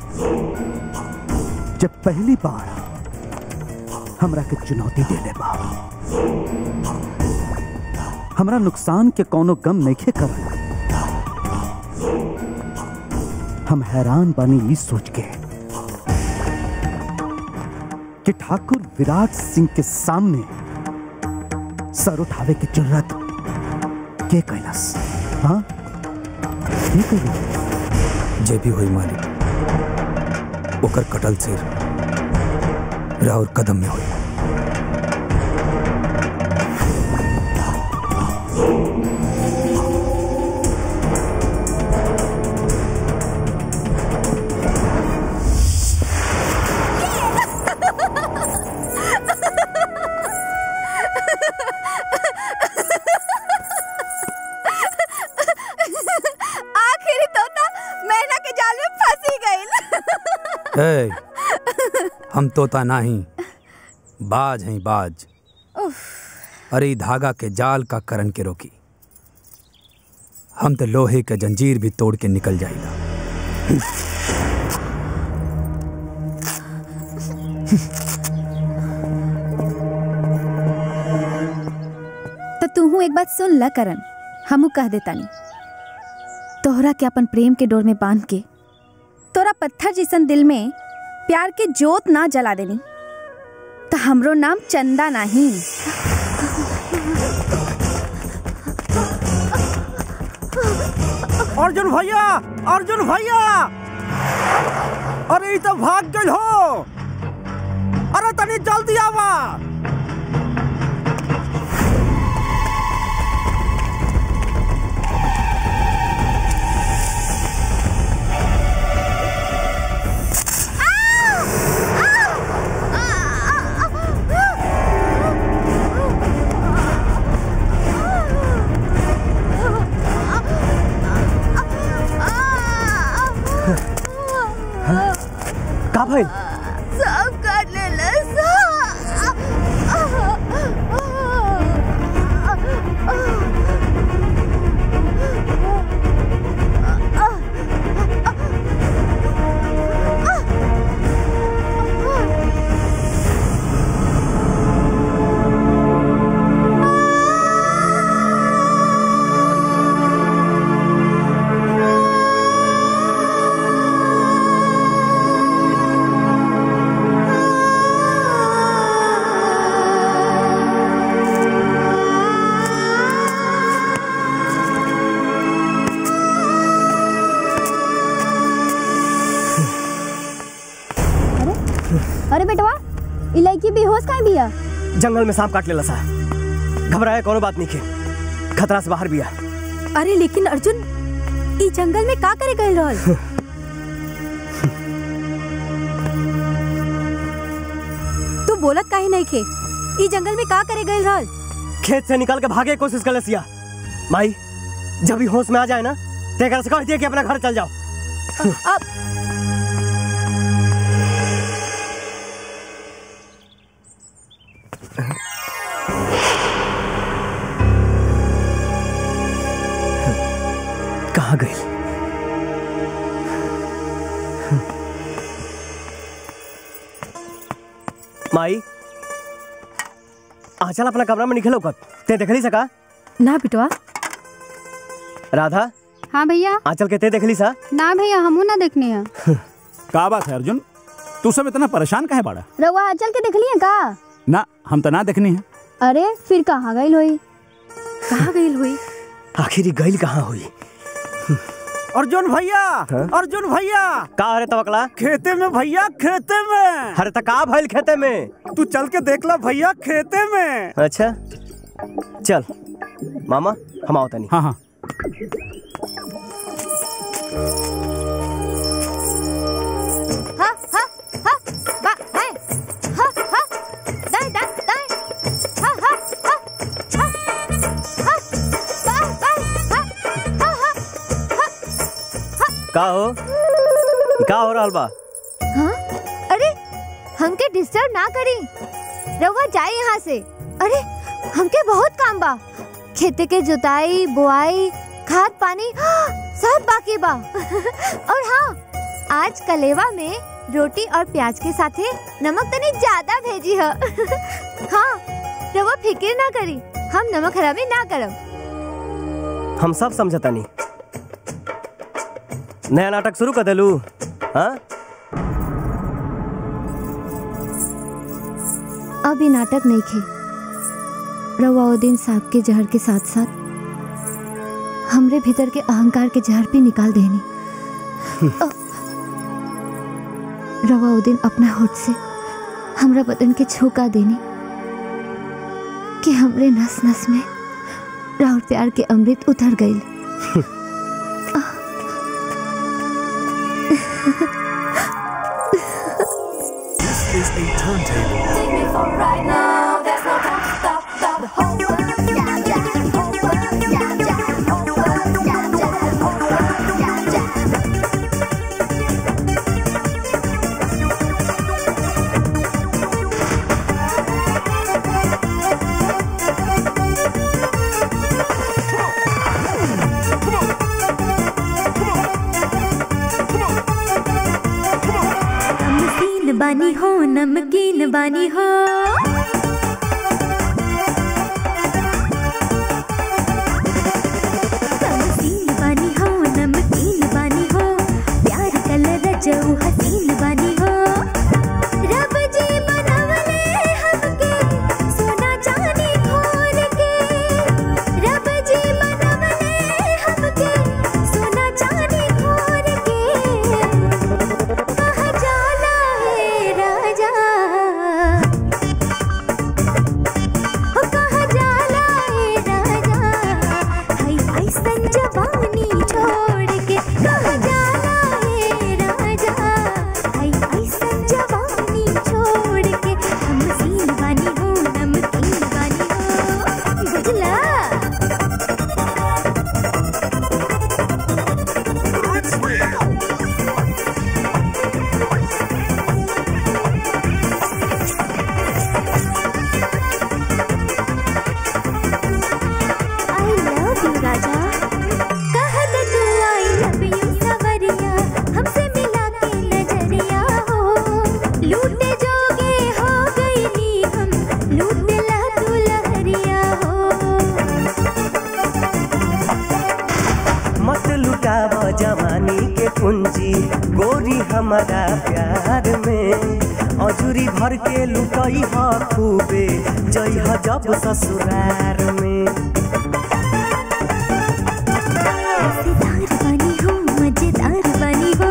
जब पहली बार हमरा के चुनौती देले बा हमरा नुकसान के कोनो गम नइखे करल हम हैरान बानी ई सोच के कि ठाकुर विराट सिंह के सामने सर उठावे की जरूरत के कैलाश हाँ के कैलाश जे भी हुई मालिक ओकर कटल सिर राउर कदम में हुई आखिरी तोता मैना के जाल में फंसी गई ए, हम तोता नहीं बाज हैं बाज अरे ई धागा के जाल का करन के रोकी हम तो लोहे के जंजीर भी तोड़ के निकल जाएगा तो तू एक बात सुन ला करन हमू कह देतानी तोहरा के अपन प्रेम के डोर में बांध के तोरा पत्थर जैसन दिल में प्यार के जोत ना जला देनी तो हमरो नाम चंदा नहीं अर्जुन भैया अर्जुन भैया अरे ई तो भाग गइल हो अरे तनी जल्दी आवा का भाई सब काट ले अरे बेटवा ई लड़की बेहोश काहे बिया जंगल में सांप काट लेला सा घबराए कोनो बात नहीं के खतरा से बाहर बिया अरे लेकिन अर्जुन ई जंगल में का करे गए रहल तू बोलत काहे नहीं खे ई जंगल में का करे गए रहल खेत से निकल के भागे की कोशिश कर सिया माई जब भी होश में आ जाए ना तो एकरा से कह दिया कि अपना घर चल जाओ अब कहाँ गई माई आ चल अपना कमरा में निकलो कत ते देख ली सका ना बिटवा राधा हाँ भैया आंचल के ते देख ली सा ना भैया हमू ना देखने हैं का बात है अर्जुन तू सब इतना परेशान काहे बाड़ा रउआ आंचल के देख लिए का ना हम तो ना देखनी है अरे फिर कहाँ गई होई कहाँ गई हुई आखिर गईल कहाँ हुई अर्जुन भैया अर्जुन भैया का अरे तवकला खेते में भैया खेते में अरे त का भइल खेते में तू चल के देख ला भैया खेते में अच्छा चल मामा हम आओ तनी हाँ हाँ हा हा हा बा है हा हा दाई दाई दाई हा हा हा हा हा बा बा हा हा हा का हो ई का हो रहल बा हाँ अरे हमके डिस्टर्ब ना करी रउआ जाए यहाँ से अरे हमके बहुत काम बा खेते के जुताई बुआई खाद पानी सब बाकी बा और हाँ आज कलेवा में रोटी और प्याज के साथे नमक तनी ज्यादा भेजी है हाँ रवा फिक्र ना करी हम नमक हरामी ना करब हम सब समझता नहीं नया नाटक शुरू कर देलू हाँ अब ये नाटक नहीं खे रवाउद्दीन साहब के जहर के साथ साथ हमरे भीतर के अहंकार के जहर भी निकाल देनी अ, रवाउद्दीन अपना होठ से हमरा बदन के छूका देनी कि हमरे नस नस में राहुल प्यार के अमृत उतर गई This is a turntable. नमकीन बानी हो नमकीन बानी हो नमकीन बानी हो नमकीन बानी हो प्यार कलर जऊ हसीन बानी हो रब जी बनवले हमके सोना चांदी खोल के रब जी बनवले हमके सोना चांदी खोल के कहा जाला है राजा ओ कहा जाला है राजा हाय ऐसन जवानी छोड़ के कहा जाला है राजा हाय ऐसन जवानी छोड़ के हम सीन बानी हो नमकीन बानी हो बुझला आई लव यू राजा कहत तू आई लव यू सवरिया हमसे मिला के नजरिया हो लूटे जोगे हो गई नी हम लूट ला तू लहरिया हो मत लुटाव जवानी के पूंजी गोरी हमारा प्यार में अजूरी भर के लुटई ह खूबे जई ह जब ससुरार में मजेदार बनी हो मजेदार बनी हो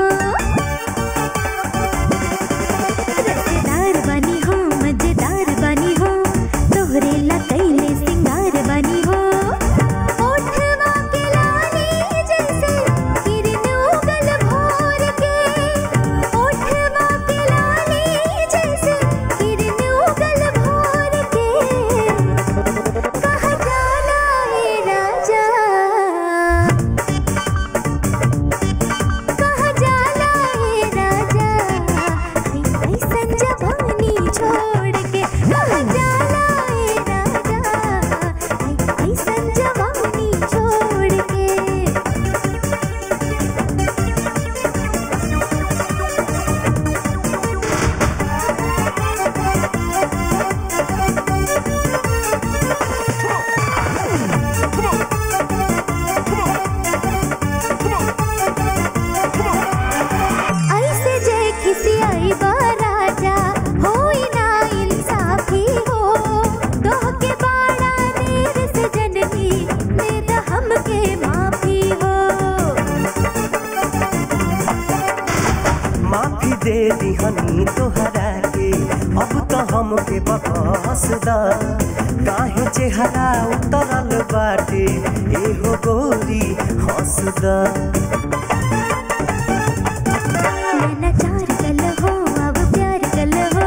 रसेदार बनी हो मजेदार बनी हो तोहरे ला कैले सिंगार बनी हो ओठवा के लाली जैसे किरण उगल भोर के ओठवा के लाली जैसे किरण उगल भोर के कहा जाला है राजा कहा जाला है राजा हाय ऐसन जवानी छोड़ के कहा जाला है राजा हाय ऐसन जवानी छोड़ के ऐसे जे खिसियाई बा राजा होई ना इंसाफी हो तोह के बाड़ा देर से जननी दे द हमके माफी हो माफी दे दिहनी तोहरा के अब तो हमके बकस दा काहे चेहरा उतरल बाटे एहो गोरी हंस दा नैना चार कल हो अब प्यार कल हो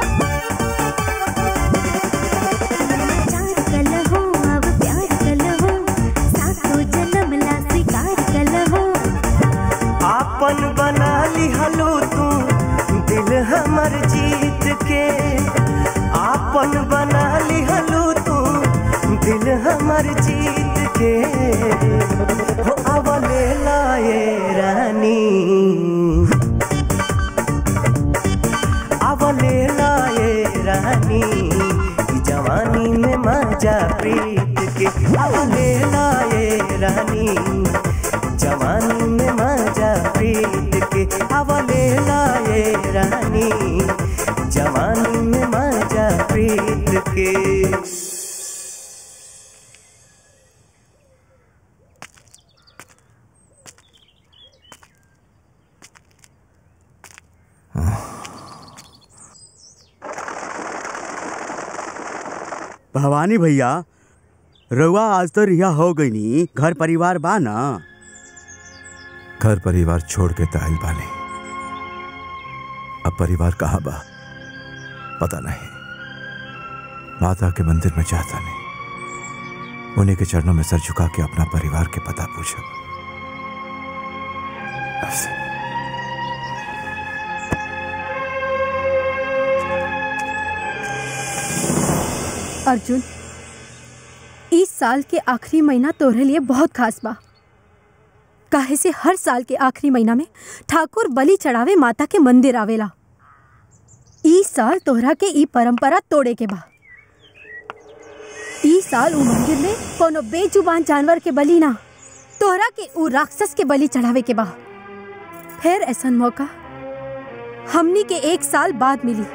नैना चार कल हो अब प्यार कल हो सातों जन्म ला स्वीकार कल हो आपन बना लिहलो तू दिल हमर जीत के आपन बना लिहलो तू दिल दिल हमर जीत के हो अवले लाए रानी अवले लाए रानी ई जवानी में मजा प्रीत के अवले लाए रानी जवानी में मजा प्रीत के अवले लाए रानी जवानी में मजा प्रीत के भवानी भैया रउआ आज तो रिहा हो गई नी घर परिवार बा ना घर परिवार छोड़ के ताइल बानी अब परिवार कहाँ बा पता नहीं माता के मंदिर में जाता नहीं उन्हीं के चरणों में सर झुका के अपना परिवार के पता पूछा अर्जुन इस साल के आखिरी महीना तोहरे लिए बहुत खास बा काहे से हर साल के आखिरी महीना में ठाकुर बलि चढ़ावे माता के मंदिर आवेला ई साल तोहरा के ई परंपरा तोड़े के बा ई साल उ मंदिर में कोनो बेजुबान जानवर के बलि ना तोहरा के उ राक्षस के बलि चढ़ावे के बा फिर ऐसन मौका हमनी के एक साल बाद मिली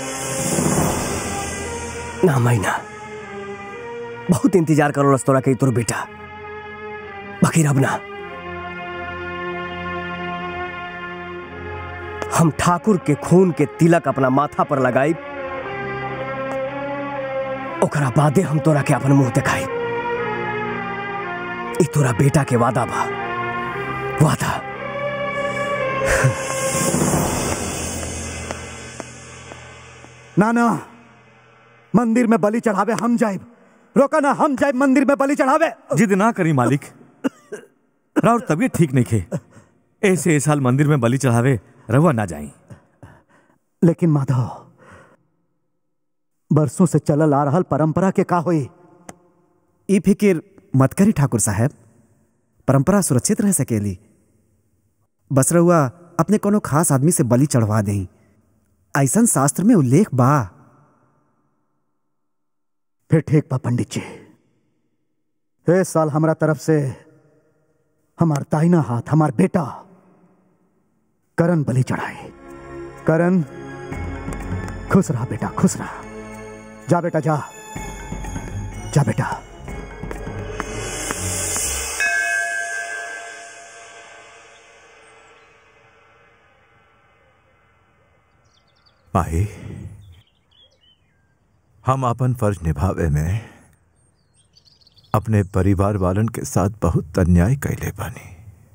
ना मैना बहुत इंतजार करो तोरा के तोर बेटा बाकी अब ना हम ठाकुर के खून के तिलक अपना माथा पर लगाई ओकरा बादे हम तोरा के अपन मुंह दिखाई ई तोरा बेटा के वादा बा वादा ना ना मंदिर में बलि चढ़ावे हम जाए रोका ना हम जाए मंदिर में बलि चढ़ावे जिद ना करी मालिक राउर तबीयत ठीक नहीं खे ऐसे इस साल मंदिर में बलि चढ़ावे रहुआ ना जाई लेकिन माधव बरसों से चलल आ रहल परंपरा के का होई ई फिकिर मत करी ठाकुर साहब परंपरा सुरक्षित रह सकेली बस रहुआ अपने कोनो खास आदमी से बलि चढ़वा दें ऐसन शास्त्र में उल्लेख बा फिर ठीक बा पंडित जी ए साल हमरा तरफ से हमार दाहिना हाथ हमार बेटा करण बलि चढ़ाए करण खुश रहा बेटा खुश रहा जा बेटा जा जा बेटा माही हम अपन फर्ज निभावे में अपने परिवार वालन के साथ बहुत अन्याय कैले बानी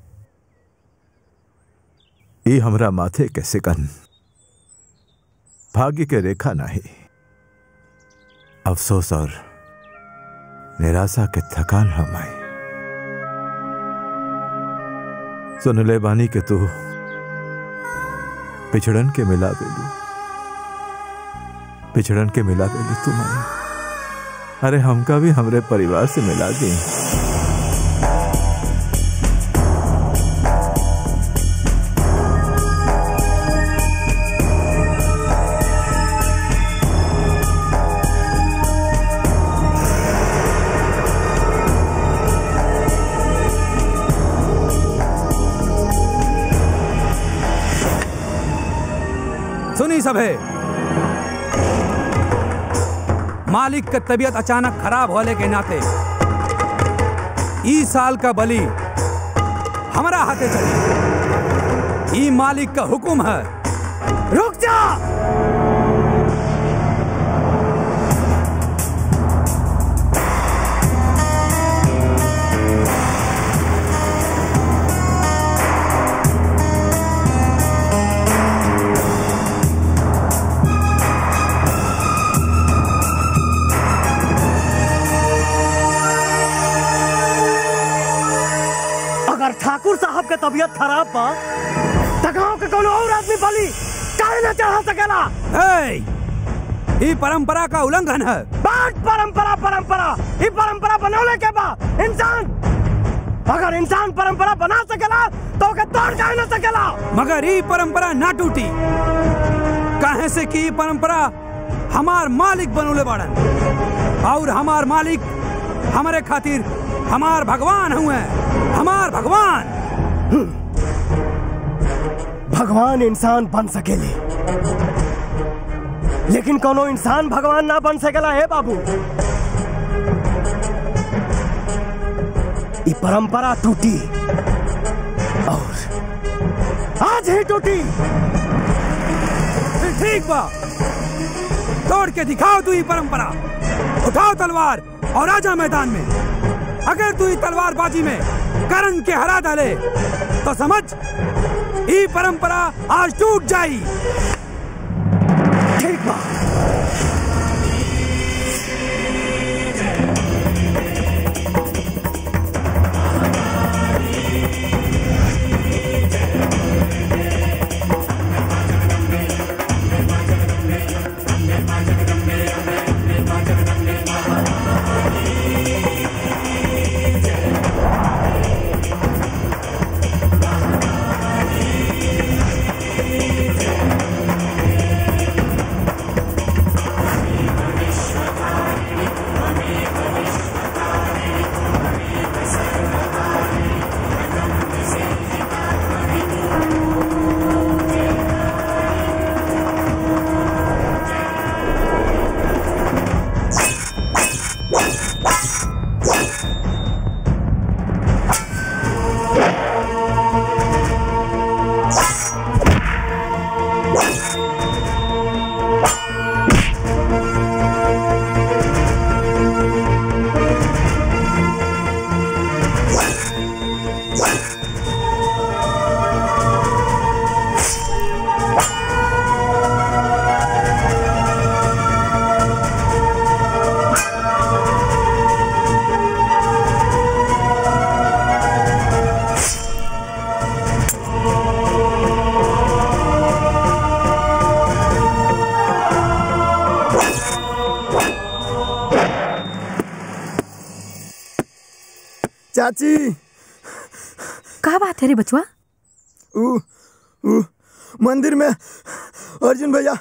ये हमरा माथे के सिकन भाग्य के रेखा नहीं अफसोस और निराशा के थकान हम आई सुन ले बानी के तू पिछड़न के मिला बेलू पिछड़न के मिला बेलू तुम आई अरे हमका भी हमरे परिवार से मिला दी सुनी सब है मालिक का तबीयत अचानक खराब होने के नाते ई साल का बलि हमारा हाथे चली ई मालिक का हुक्म है रुक जा अगर ठाकुर साहब के तबीयत खराब बा त गांव के कोनो और आदमी बलि काहे ना चढ़ा सकेला ए, ई परंपरा का उल्लंघन है बाट परंपरा परंपरा ये परंपरा बनौले के बा इंसान अगर इंसान परंपरा बना सकेला तो ओके तोड़ काहे ना सकेला मगर ई परंपरा ना टूटी काहे से कि ई परंपरा हमार मालिक बनोले बाड़न और हमार मालिक हमारे खातिर हमार भगवान हुए हमार भगवान भगवान इंसान बन सकेले लेकिन कोनो इंसान भगवान ना बन सकेला है बाबू ये परंपरा टूटी और आज ही टूटी फिर ठीक बा तोड़ के दिखाओ तू ये परंपरा उठाओ तलवार और आजा मैदान में अगर तू ये तलवारबाजी में करण के हरा डाले तो समझ ये परंपरा आज टूट जाई ठीक बा चाची का बात है रे बचवा ऊ ऊ मंदिर में अर्जुन भैया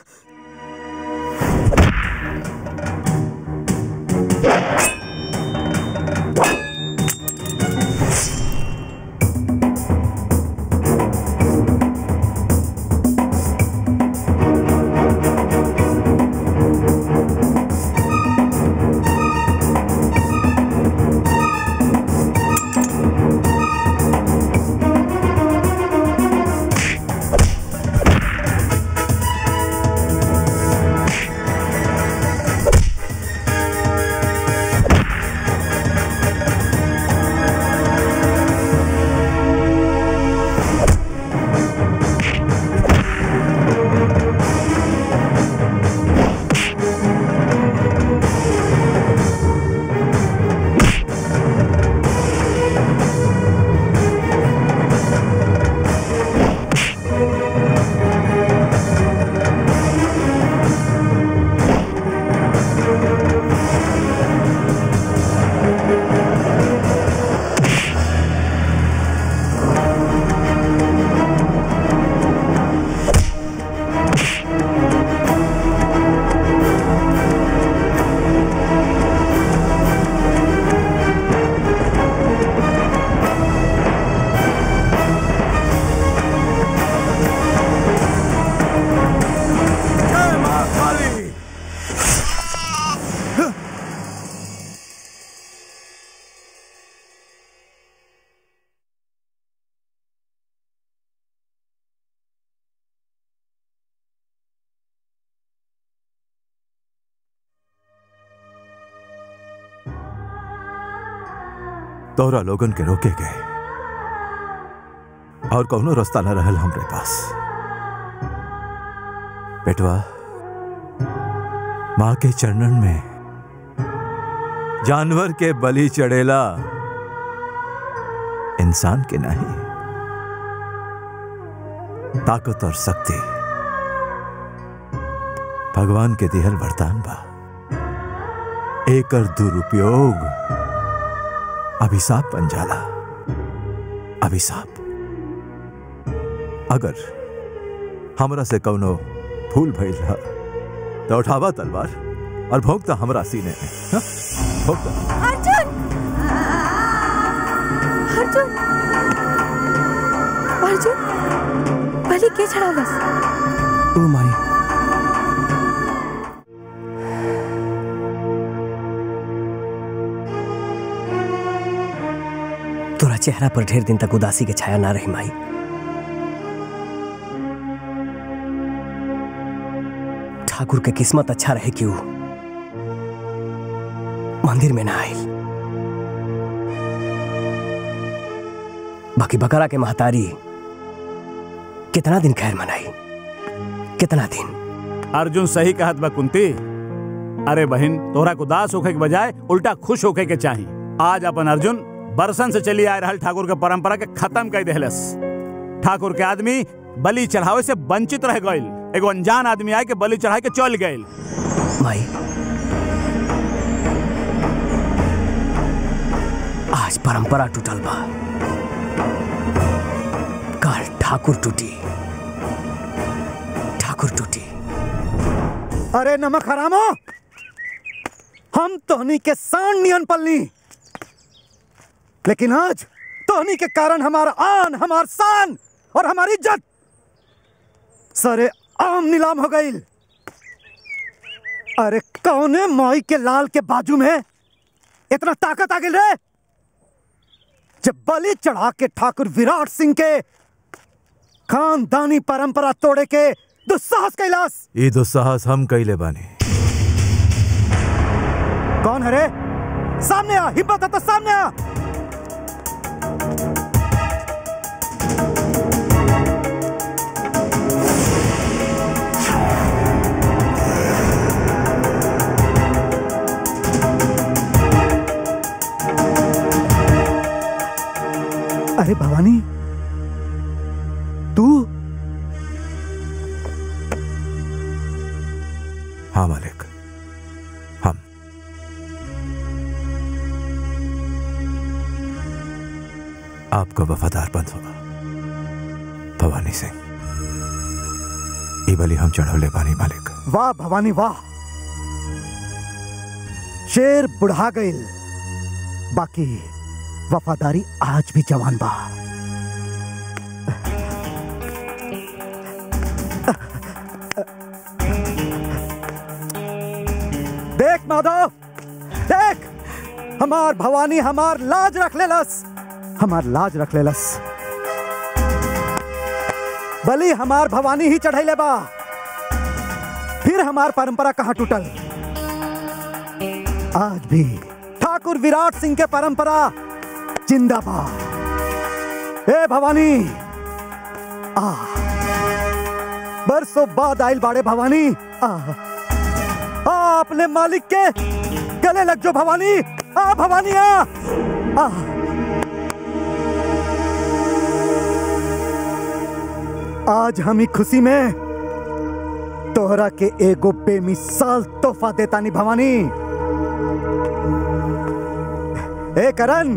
तोहरा लोगन के रोके गए और कौनो रास्ता न रहल हमरे पास बेटवा माँ के चरणन में जानवर के बलि चढ़ेला इंसान के नहीं ताकत और शक्ति भगवान के दिहल वरदान बा एकर दुरुपयोग अभिशाप बन जाला अभिशाप अगर हमरा से कौनो भूल भइल रहा तो उठावा तलवार और भोंकता हमरा सीने में हाँ? भोंकता अर्जुन अर्जुन अर्जुन बलि के चढ़ावस ओ माई तोरा चेहरा पर ढेर दिन तक उदासी के छाया ना रही माई ठाकुर के किस्मत अच्छा रहे क्यों मंदिर में ना आयल बाकी बकरा के महतारी कितना दिन खैर मनाई कितना दिन अर्जुन सही कहत बा कुंती अरे बहन तोहरा को दास होखे के बजाय उल्टा खुश होखे के चाही आज अपन अर्जुन बरसन से चली आ रहल ठाकुर के परंपरा के खत्म कर देहलस ठाकुर के आदमी बलि चढ़ावे से वंचित रह गईल एगो अनजान आदमी आए के बलि चढ़ा के चल गईल माई आज परंपरा टूटल बा काल ठाकुर टूटी ठाकुर टूटी अरे नमक हरामो हम तोहनी के सांड नियन पलनी लेकिन आज तोहनी के कारण हमारा आन हमार शान और हमारी इज्जत सरे आम नीलाम हो गई अरे कौने माई के लाल के बाजू में इतना ताकत आ गई रे जब बलि चढ़ा के ठाकुर विराट सिंह के खानदानी परंपरा तोड़े के दुस्साहस कैलाश ये दुस्साहस हम कैले बानी कौन है रे सामने आ हिम्मत है तो सामने आ अरे भवानी तू हाँ मालिक हम आपका वफादार बंद होगा भवानी सिंह ये बलि हम चढ़ौले बानी मालिक वाह भवानी वाह शेर बुढ़ा गईल बाकी वफादारी आज भी जवान बा देख माधव देख हमार भवानी हमार लाज रख लेलस हमार लाज रख लेलस बलि हमार भवानी ही चढ़ैले बा फिर हमार परंपरा कहाँ टूटल आज भी ठाकुर विराट सिंह के परंपरा जिंदाबाद ए भवानी आ बरसों बाद आइल बाड़े भवानी आ, आ अपने मालिक के गले लग जो भवानी आ भवानी आ, आ आज हम ही खुशी में तोहरा के एगो बेमिसाल तोहफा देता नी भवानी ए करण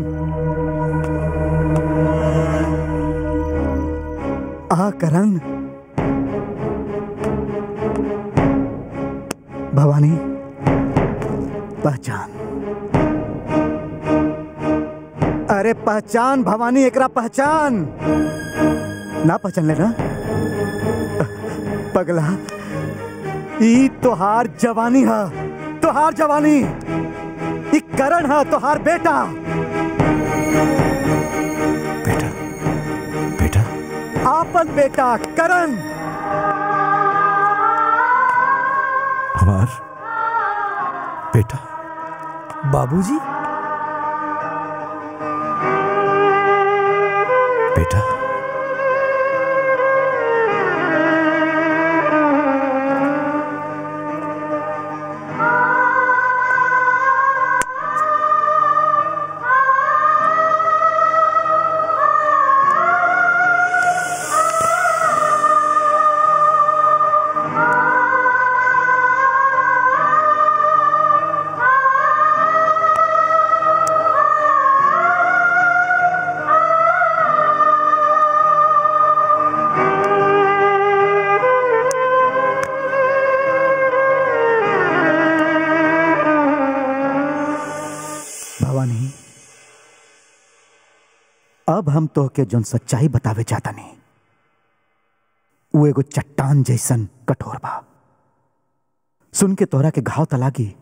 आ करण भवानी पहचान अरे पहचान भवानी एकरा पहचान ना पहचान लेना पगला ई तोहार जवानी है तोहार जवानी ई करण है तोहार बेटा बेटा बेटा आपन बेटा करण हमार बेटा बाबूजी बेटा अब हम तो के जोन सच्चाई बतावे चाहता नहीं वो एगो चट्टान जैसन कठोर बा सुन के तोहरा के घाव त लागी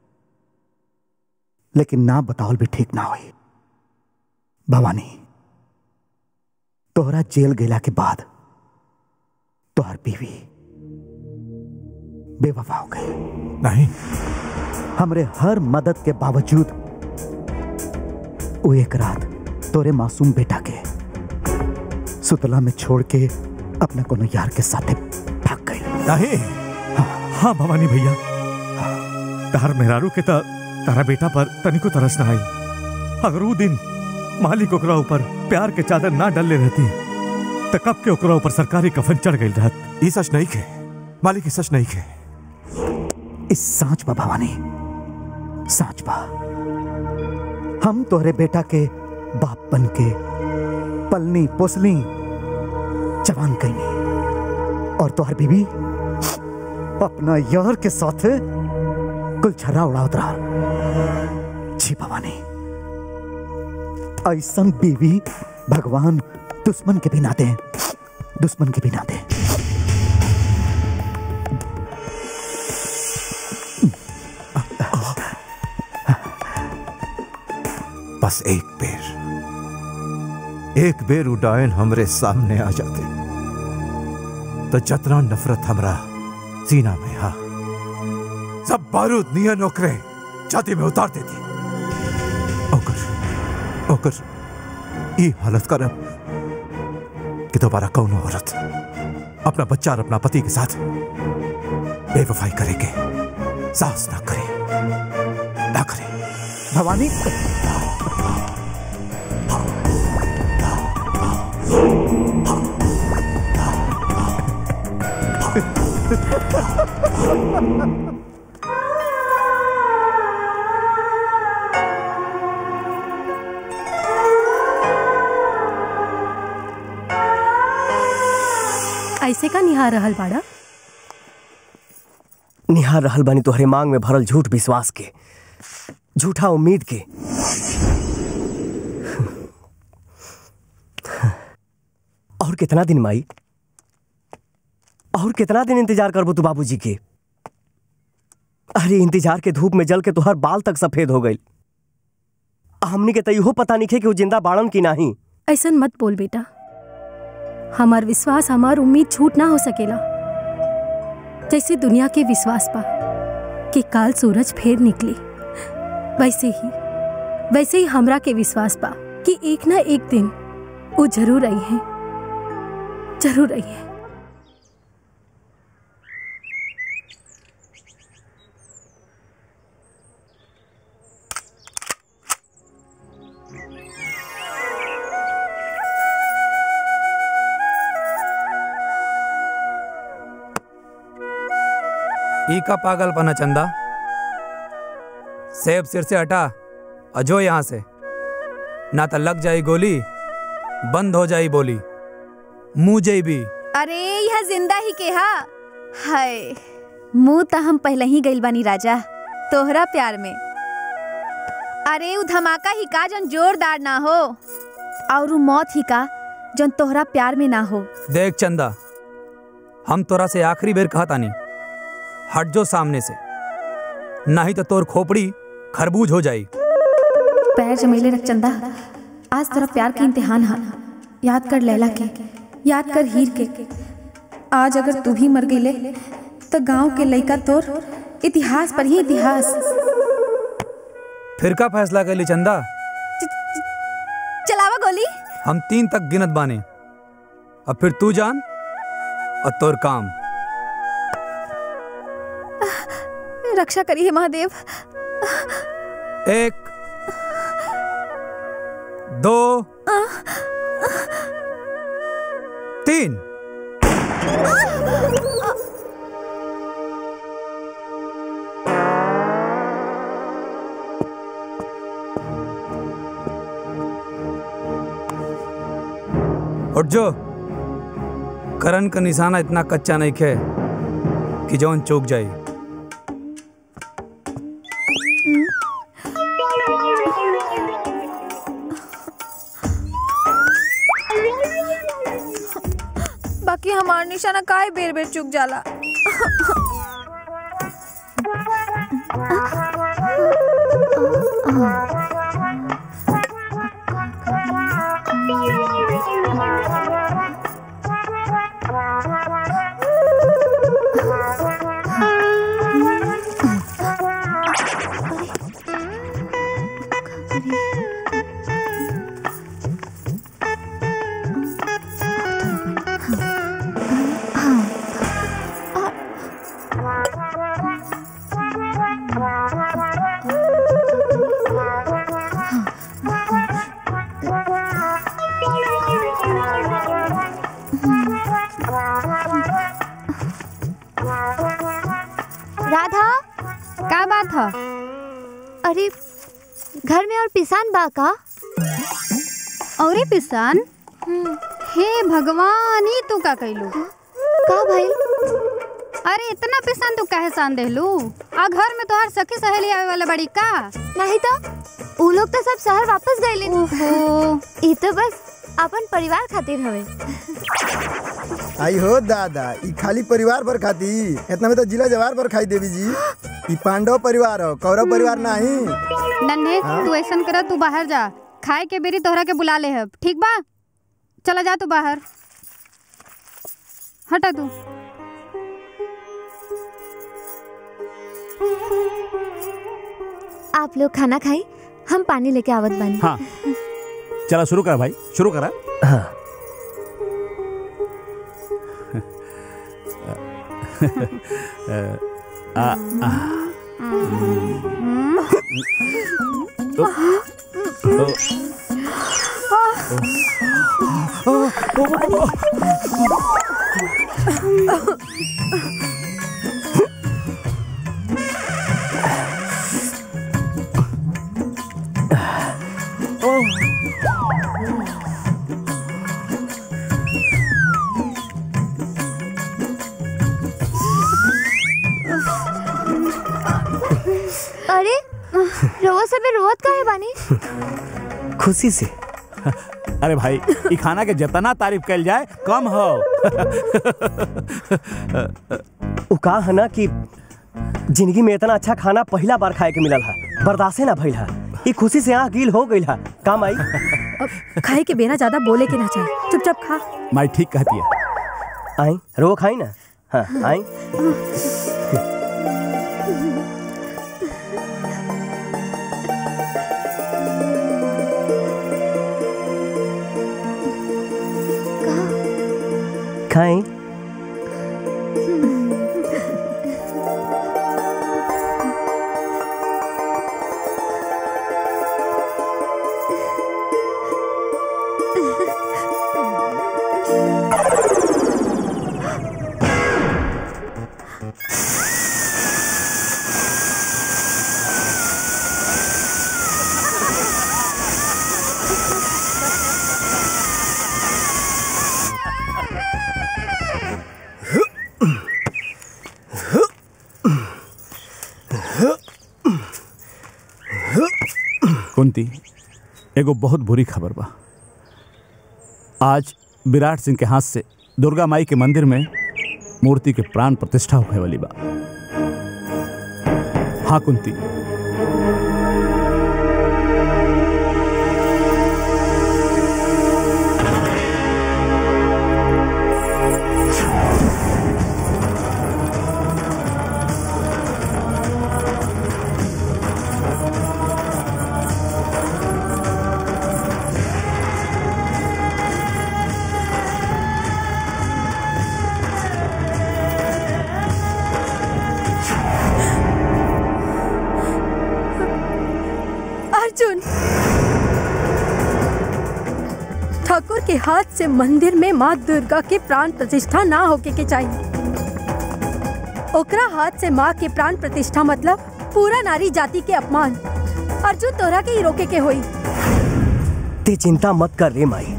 लेकिन ना बतावल भी ठीक ना होई भवानी तोहरा जेल गेला के बाद तोहर बीवी बेवफा हो गई नहीं हमरे हर मदद के बावजूद वो एक रात तोरे मासूम बेटा के सुतला में छोड़ के अपना कोनो यार के साथे भाग गई नहीं हाँ भवानी भैया तार मेहरारू के त तारा बेटा पर तनिको तरस ना आई अगर वो दिन मालिक ओकरा ऊपर प्यार के चादर ना डलले रहती त कब के ओकरा ऊपर सरकारी कफन चढ़ गई रहत ई सच नहीं के मालिक ई सच नहीं के इस सांच बा भवानी सांच बा हम तोहरे बेटा के बाप बन के पलनी पोसली जवान कैनी और तोहर बीबी अपना यार के साथ कुल छर्रा उड़ावत रहा जी भवानी ऐसन बीवी भगवान दुश्मन के भी ना दे दुश्मन के भी ना दे बस एक बेर एक बेर उडायन हमरे सामने आ जाते तो जतना नफरत हमरा सीना में हा सब बारूद नियन ओकरे छाती में उतार देती ओकर ओकर ई हालत करब कि दोबारा कौनो औरत अपना बच्चा और अपना पति के साथ बेवफाई करेंगे साहस ना करे ना करे भवानी ऐसे का निहार रहल बाड़ा निहार रहल बानी तोहरे मांग में भरल झूठ विश्वास के झूठा उम्मीद के और कितना दिन माई और कितना दिन इंतजार करबो तू बाबूजी के अरे इंतजार के धूप में जल के तोहर बाल तक सफेद हो गई हमनी के तो इहो पता नहीं खे कि वो जिंदा बाड़न की नहीं ऐसन मत बोल बेटा हमार विश्वास हमार उम्मीद झूठ ना हो सकेला जैसे दुनिया के विश्वास पा कि काल सूरज फेर निकली वैसे ही वैसे ही हमरा के विश्वास पा कि एक ना एक दिन वो जरूर आई है जरूर आई है ई का पागल पना चंदा सेब सिर से हटा अजो यहां से ना तो लग जाई गोली बंद हो जाई बोली मुंह जई भी अरे यह जिंदा ही के हा हाय मुंह तो हम पहले ही गइल बानी राजा तोहरा प्यार में अरे उ धमाका ही का जन जोरदार ना हो और उ मौत ही का जन तोहरा प्यार में ना हो देख चंदा हम तोरा से आखिरी बेर कहा तानी हट जो सामने से नहीं तो तोर खोपड़ी खरबूज हो जाई पैर जमेले रख चंदा आज तेरा प्यार के इम्तिहान हा याद कर लैला के याद कर हीर के आज अगर तू भी मर गईले तो गांव के लइका तोर इतिहास पर ही इतिहास फिर का फैसला कर ली चंदा चलावा गोली हम तीन तक गिनत बाने अब फिर तू जान और तोर काम रक्षा करी है महादेव एक दो तीन उठ जो करण का निशाना इतना कच्चा नहीं खे कि जौन चूक जाए हमार निशाना काहे बेर बेर चुक जाला राधा का बात है अरे घर में और पिसान बा का औरे पिसान हे भगवान ही तू का कैलू का भाई अरे इतना पिसान तू काहे सान देलू आ घर में तोहार सखी सहेली आवे वाला बड़ी का नहीं तो उ लोग तो सब शहर वापस गए ओहो ई तो बस अपन परिवार खातिर हवे आई हो दादा ई खाली परिवार भर खाती इतना में तो जिला जवार भर खाई देवी जी ई पांडव परिवार हो कौरव परिवार नहीं नन्हे हाँ? तू ऐसा कर तू बाहर जा खाए के बेरी तोहरा के बुला ले हब ठीक बा चला जा तू बाहर हटा तू आप लोग खाना खाई हम पानी लेके आवत बानी हाँ चला शुरू कर भाई शुरू करा हाँ आ, आ, ओ, ओ, अरे रोवा सबे रोवत काहे बानी खुशी से अरे भाई ई खाना के जितना तारीफ कल जाए कम हो उ का है ना कि जिंदगी में इतना अच्छा खाना पहला बार खाए के मिलल है बर्दाश्त ना भइल है ई खुशी से आँख गील हो गइल है काम आई खाए के बिना ज्यादा बोले के ना चाहिए चुपचाप खा माई ठीक कहती है आई रो खाई ना हाँ आई खाई कुंती एगो बहुत बुरी खबर बा आज विराट सिंह के हाथ से दुर्गा माई के मंदिर में मूर्ति के प्राण प्रतिष्ठा होने वाली बा हाँ कुंती अर्जुन ठाकुर के हाथ से मंदिर में माँ दुर्गा के प्राण प्रतिष्ठा ना होके के चाहिए ओकरा हाथ से माँ के प्राण प्रतिष्ठा मतलब पूरा नारी जाति के अपमान अर्जुन तोरा के ही रोके के होई ते चिंता मत कर रे माई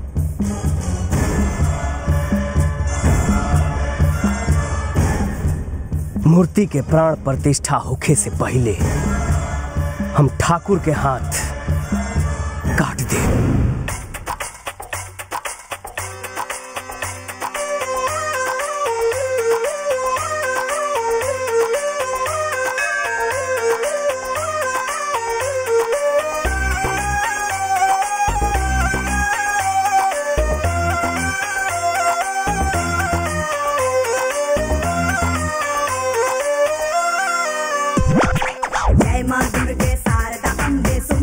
मूर्ति के प्राण प्रतिष्ठा होखे से पहले हम ठाकुर के हाथ काट दे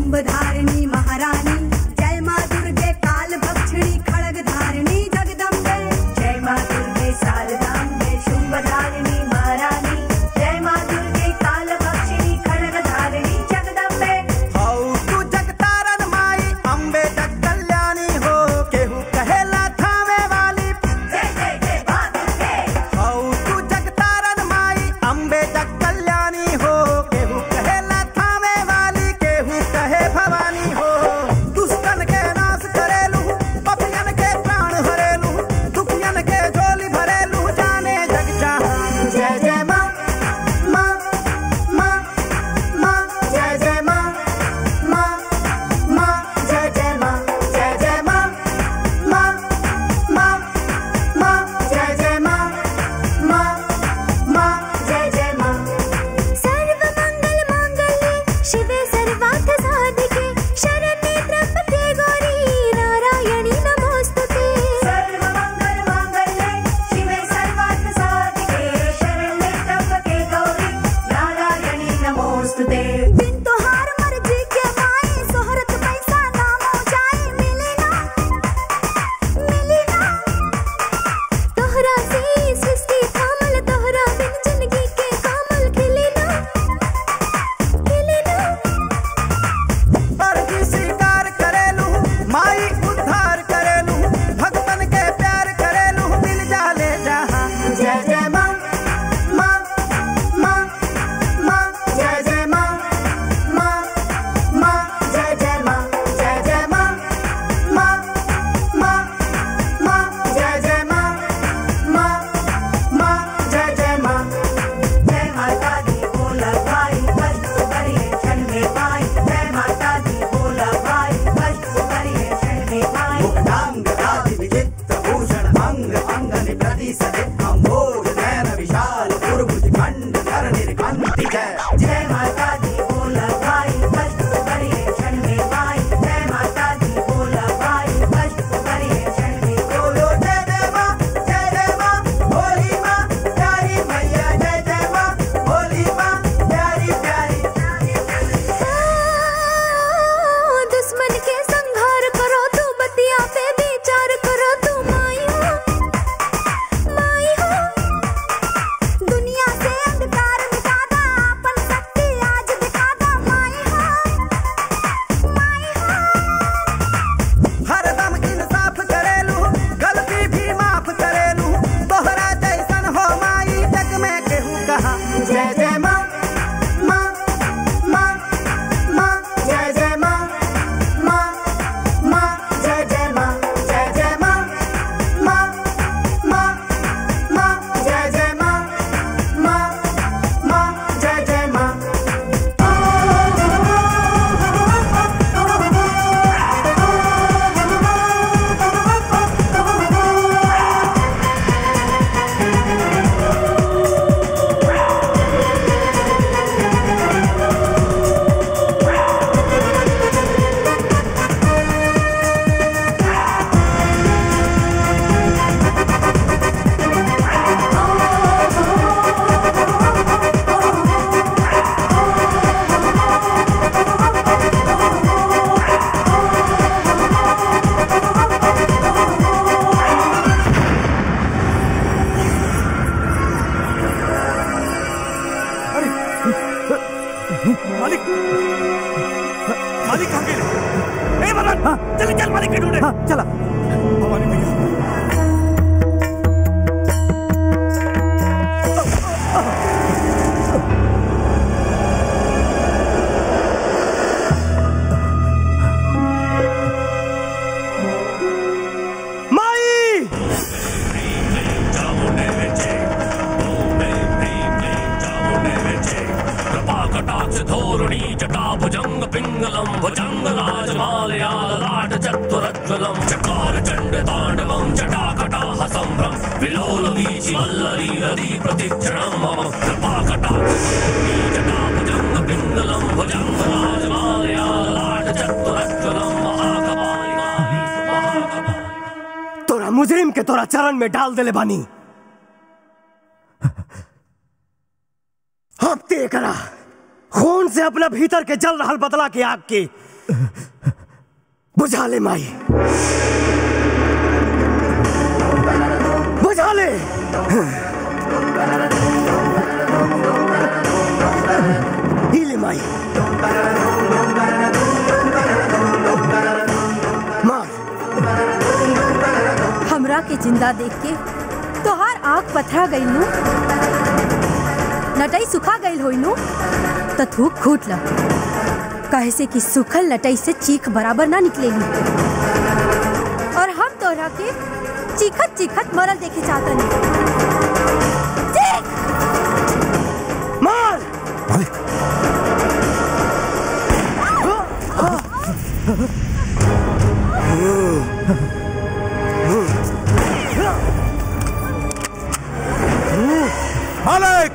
शुंभ धारिणी महारानी जय माँ दुर्गे काल भक्षिणी खड़ग धारिणी जगदम्बे जय माँ दुर्गे शारदाम्बे शुंभ धारिणी महारानी जय माँ दुर्गे काल भक्षिणी खड़ग धारिणी जगदम्बे हौ तू जगतारन माई अम्बे जग कल्याणी हो केहू कहेला थामे वाली जय जय जय माँ दुर्गे हौ तू जगतारन माई अम्बे जग कल्याणी हो केहू कहेला थामे वाली केहू कहे भवानी हो दुष्टन के नाश करेलू पपियन के प्राण हरेलू दुखियन के झोली भरेलू जाने जग जहान जय जय माँ माँ माँ माँ जय जय माँ माँ माँ जय जय माँ जय जय माँ माँ माँ माँ जय जय माँ माँ माँ जय जय माँ सर्व मंगल मांगल्ये शिवे सर्वार्थ साधिके शरण्ये त्र्यंबके गौरी नारायणी नमोस्तुते सर्व मंगल मांगल्ये शिवे सर्वार्थ साधिके शरण्ये त्र्यंबके गौरी नारायणी नमोस्तुते बिन तोहार मर्जी के माए सोहरत पैसा नाम हो जाए मिले ना मिले ना तोहरा से सृष्टि थामल तोहरा बिन जिंदगी के कामल खिले ना खिले ना अर्जी स्वीकार करेलू माई उद्धार करेलू भक्तन के प्यार करेलू मिल जाले जहाँ जय जय माँ माँ माँ माँ जय जय माँ माँ माँ जय जय माँ जय जय माँ माँ माँ माँ जय जय माँ माँ माँ जय जय माँ जय माता दी बोला भाई कष्ट करिए क्षण में पाई जय माता दी बोला भाई कष्ट करिए क्षण में पाई मुक्तांग राधि विचित्र भूषण अंग अंग निप्रति सदे अम्भोज नयन विशाल पुरभुज खंड कर निर्कंति जय जय माता दी बोला भाई कष्ट करिए क्षण में पाई जय माता दी बोला भाई कष्ट करिए क्षण में बोलो जय जय माँ जय जय माँ भोली माँ प्यारी मैया जय जय माँ भोली माँ प्यारी प्यारी दुश्मन के संहार करो तू बतिया पे विचार करो तू माई हो माई हो दुनिया से अंधकार मिटा दा अपन शक्ति आज दिखा दा माई हो माई हो हरदम इंसाफ करेलू गलती भी माफ करेलू तोहरा जैसन हो माई जग में केहू कहा जय जय माँ माँ माँ माँ जय जय माँ माँ माँ जय जय माँ जय जय माँ माँ माँ माँ जय जय माँ माँ माँ जय जय माँ मालिक मालिक कहाँ गए ए मदन चल चल मालिक के ढूंढे चला भवानी भैया माई कृपाकटाक्ष धोरुणी जटाभुजंग पिंगलम भुजंग राजमालया ललाट चतुरज्वलम चकार चंड तांडवम जटाकटाह संभ्रम विलोल वीचि वल्लरी रति प्रतिक्षणम मम कृपाकटाक्ष धोरुणी जटाभुजंग पिंगलम भुजंग राजमालया ललाट चतुरज्वलम महाकपालिकाली तोरा मुजरिम के तोरा चरण में डाल देले बानी अब ते करा खून से अपना भीतर के जल रहल बदला के आग के बुझा ले माई बुझा ले ही ले माई मार हमरा के जिंदा देख के तोहार आँख पथरा गई नू नटई सुखा गई होई नू तो थूक खूट ल कहे से कि सुखल नटई से चीख बराबर ना निकलेगी और हम तोहरा के चीखत चीखत मरल देखे चाहता चीख मार मालिक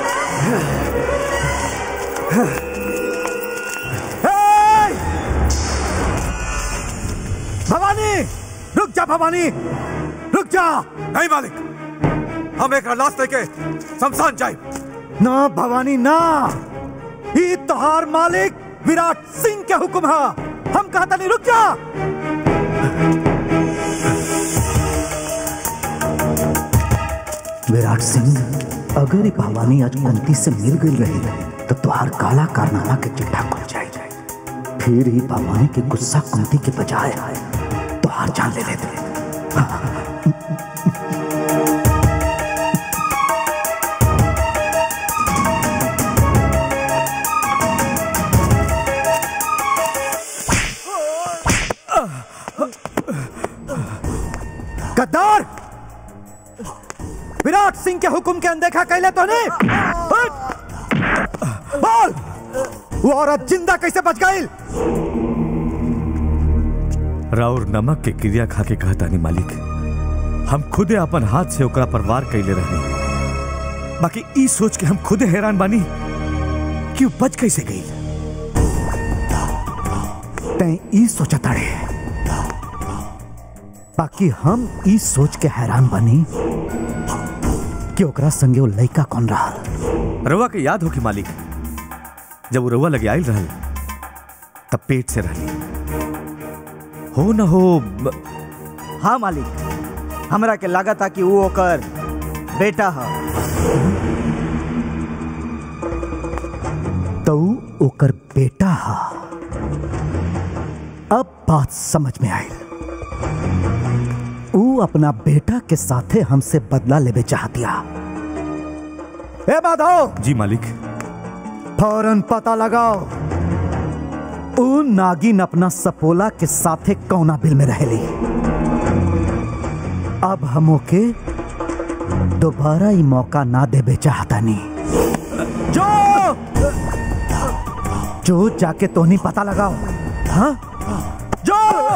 भवानी रुक जा भवानी रुक जा नहीं मालिक हम एक लाश लेके शमशान जाए ना भवानी ना ई तोहार मालिक विराट सिंह के हुक्म है हम कहता नहीं रुक जा विराट सिंह अगर ये भवानी आज कुंती से मिल गई रही तो तुहार काला कारनामा के चिट्ठा खुल जाए फिर ही भवानी के गुस्सा कुंती के बजाय तुहार जान ले लेते गद्दार विराट सिंह के हुक्म के अनदेखा कैले तो नहीं बोल वो औरत जिंदा कैसे बच गई राउर नमक के क्रिया खा के कहता नहीं मालिक हम खुदे अपन हाथ से ओकरा पर वार कैले रहनी बाकी ई सोच के हम खुदे हैरान बानी कि वो बच कैसे गई तैं ई सोचा ताड़े बाकी हम ई सोच के हैरान बनी कि ओकरा संगे वो लड़का कौन रहा रवा के याद हो कि मालिक जब वो रवा लगे आयल रहल तब पेट से रहली हो न हो ब- हाँ मालिक हमरा के लगा था कि वो ओकर बेटा है तो ओकर बेटा हा अब बात समझ में आई ऊ अपना बेटा के साथे हमसे बदला लेवे चाहतिया ए माधव जी मालिक फौरन पता लगाओ ऊ नागिन अपना सपोला के साथे कौना बिल में रहेली अब हम ओके दोबारा ही मौका ना देवे चाहता नहीं जो जो जाके तोहनी पता लगाओ हाँ जो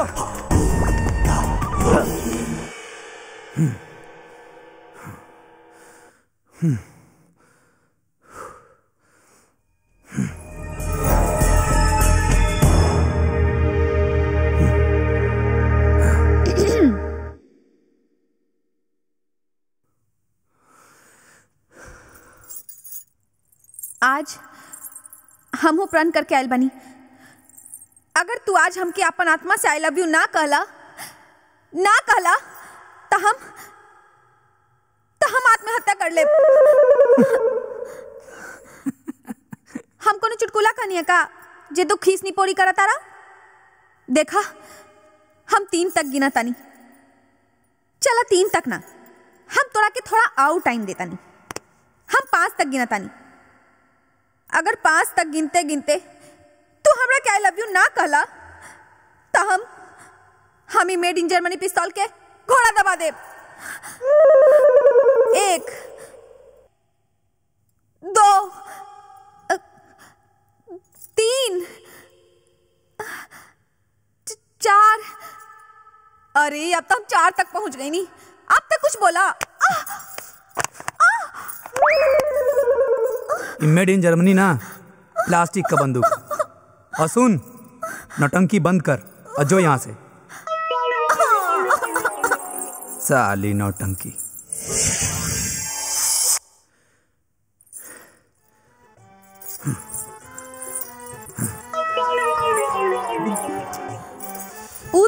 आज हम प्रण करके आयल बनी अगर तू आज हमके अपन आत्मा से आई लव यू ना कहला ना कहला तो हम तो हम आत्महत्या कर ले हम कोनो चुटकुला कहनी है का जे तू खीस नहीं पोरी करा तारा देखा हम तीन तक गिना तानी चला तीन तक ना हम तोरा के थोड़ा आउ टाइम देता नहीं हम पांच तक गिना तानी अगर पांच तक गिनते गिनते तू हमरा के आई लव यू ना कहला तो हम हम ही मेड इन जर्मनी पिस्तौल के घोड़ा दबा दे एक दो अ, तीन च- चार अरे अब तो हम चार तक पहुंच गई नहीं अब तक कुछ बोला मेड इन जर्मनी ना प्लास्टिक का बंदूक और सुन नौटंकी बंद कर और जो यहाँ से साली नौटंकी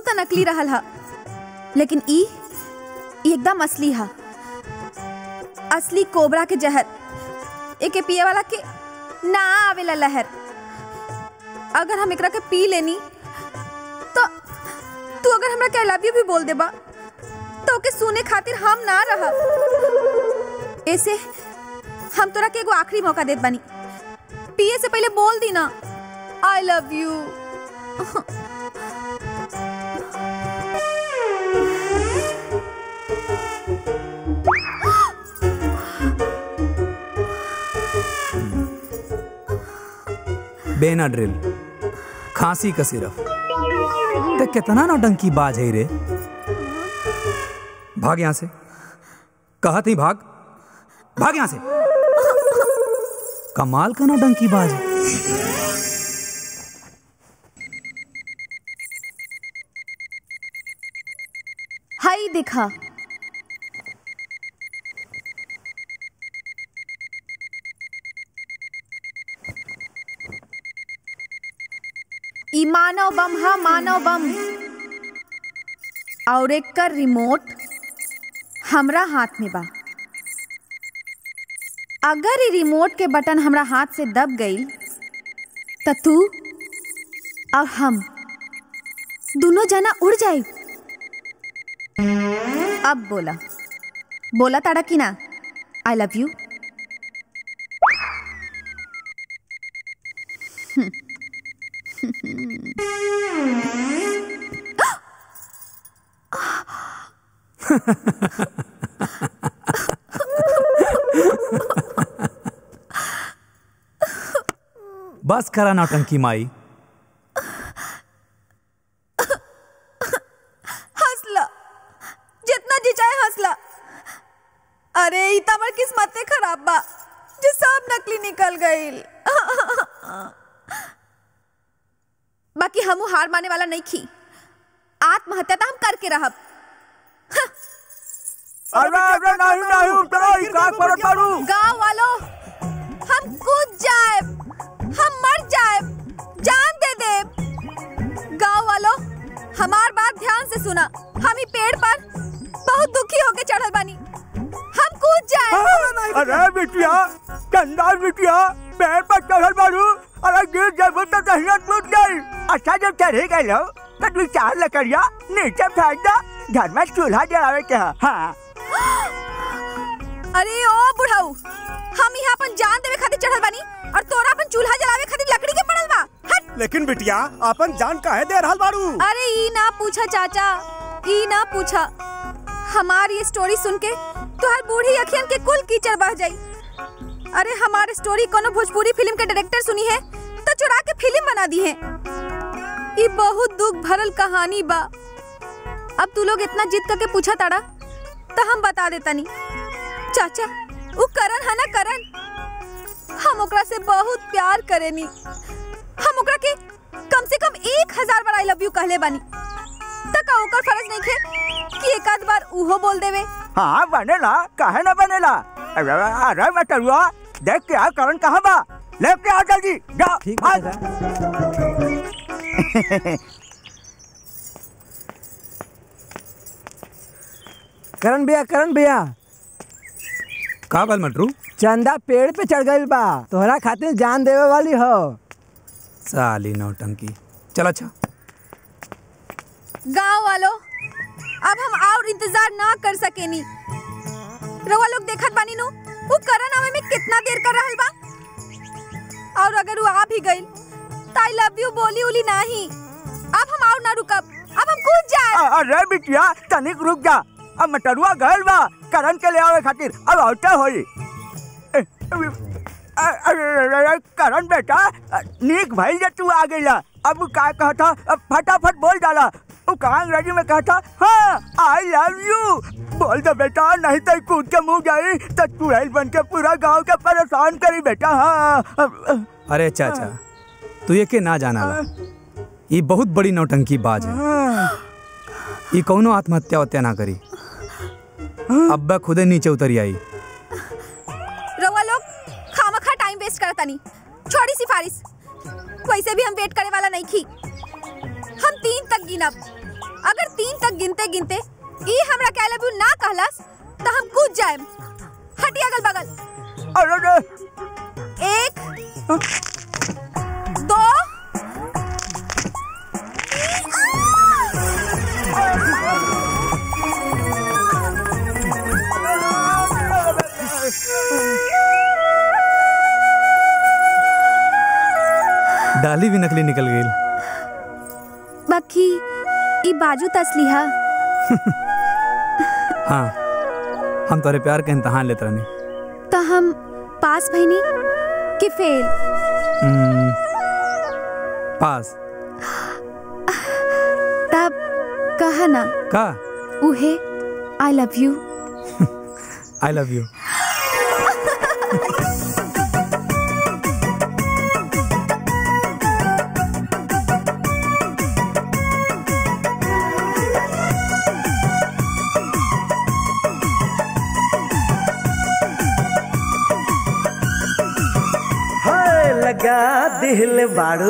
तो नकली रहल हा लेकिन ई ई एकदम असली हा असली कोबरा के जहर एके पिए वाला के ना आवेला लहर अगर हम एकरा के पी लेनी तो तू अगर हमरा के आई लव यू भी बोल देबा तो ओके सुने खातिर हम ना रह ऐसे हम तोरा के एगो आखिरी मौका देत बानी पिए से पहले बोल दी ना आई लव यू बेनाड्रिल खांसी का सिरफ ते कितना नौटंकी बाज है रे भाग यहां से कहा थी भाग भाग यहां से कमाल का नौटंकी बाज है हाई दिखा ई मानव बम हा मानव बम और एक कर रिमोट हमरा हाथ में बा अगर ई रिमोट के बटन हमरा हाथ से दब गई तो तू और हम दोनों जना उड़ जाए अब बोला बोला ताड़ा की ना आई लव यू बस करा नौटंकी माई हंसला जितना जी चाहे हंसला अरे ई त हमर किस्मते खराब बा जे सब नकली निकल गईल बाकी हमू हार माने वाला नहीं खी आत्महत्या तो हम करके रहब अरे अरे नहीं नहीं उतरो ई का करत बारू गांव वालों हम कूद जाए हम मर जाए जान दे दे गांव वालों हमार बात ध्यान से सुना हम ही पेड़ पर बहुत दुखी होके चढ़ल बानी हम कूद जाए अरे बिटिया चंदार बिटिया पेड़ पर चढ़ल बारू अरे गिर जाबो तो दहिया टूट गई अच्छा जब चढ़े गए लो तो तू चार लकड़िया नीचे फेंक दे घर में चूल्हा जलावे के है हाँ अरे ओ बुढ़ाऊ हम यहाँ अपन जान देवे खातिर चढ़ल बानी और तोरा अपन चूल्हा जलावे खातिर लकड़ी के पड़ल बा हट लेकिन बिटिया अपन जान काहे दे रहल बारू अरे ई ना पूछा चाचा ई ना पूछा हमार ये स्टोरी सुन के तुहार बूढ़ी अखियन के कुल कीचड़ बह जाई अरे हमार स्टोरी कोनो भोजपुरी फिल्म के डायरेक्टर सुनी है तो चुरा के फिल्म बना दी है ये बहुत दुख भरल कहानी बा अब तू लोग इतना जिद करके पूछा ताड़ा तो हम बता देता नी चाचा वो करण है ना करण हम ओकरा से बहुत प्यार करेनी हम ओकरा के कम से कम एक हजार बार आई लव यू कहले बानी तक ओकर फर्ज नहीं खे कि एक आध बार उहो बोल देवे हाँ बनेला काहे ना बनेला अरे अरे बटरुआ देख के आ करण कहाँ बा लेके आ जल्दी जा भाग करण भैया करण भैया का बाल मटरू चंदा पेड़ पे चढ़ गई बा तोहरा खातिर जान देवे वाली हो साली नौटंकी चल अच्छा गांव वालों अब हम और इंतजार ना कर सकेनी रवा लोग देखत बानी नु वो करण आवे में कितना देर कर रहल बा और अगर वो आ भी गइल तो आई लव यू बोली उली नहीं अब हम और ना रुकब अब हम कूद जाए अरे बिटिया तनिक रुक जा अब मटरुआ गल बा करण के ले आवे खातिर अब औटे होई ए, अ- अरे अरे, अरे, करण बेटा अ, नीक भइल जे तू आ गइला अब का कहता अब फटाफट बोल डाला वो कहाँ अंग्रेजी में कहता हाँ आई लव यू बोल दे बेटा नहीं तो कूद के मुंह जाई तो चुड़ैल बन के पूरा गांव के परेशान करी बेटा हाँ अब- अरे चाचा तू ये के ना जाना ला ये बहुत बड़ी नौटंकी बाज है ये कौनो आत्महत्या वत्या ना करी अब्बा खुदे नीचे उतरी आई रवा लोग खामखा टाइम वेस्ट करता नहीं छोड़ी सिफारिश वैसे भी हम वेट करे वाला नहीं थी हम तीन तक गिनब अगर तीन तक गिनते गिनते ई हमरा के आई लव यू ना कहलस तो हम कूद जाएम हटी अगल बगल अरे एक दो डाली भी नकली निकल गई बाकी ई बाजू तसली हा हाँ हम तोरे प्यार के इम्तहान लेते रहनी तो हम पास भईनी कि फेल हम्म, पास तब कहा ना का उहे I love you I love you हाय लगा दिल बाड़ू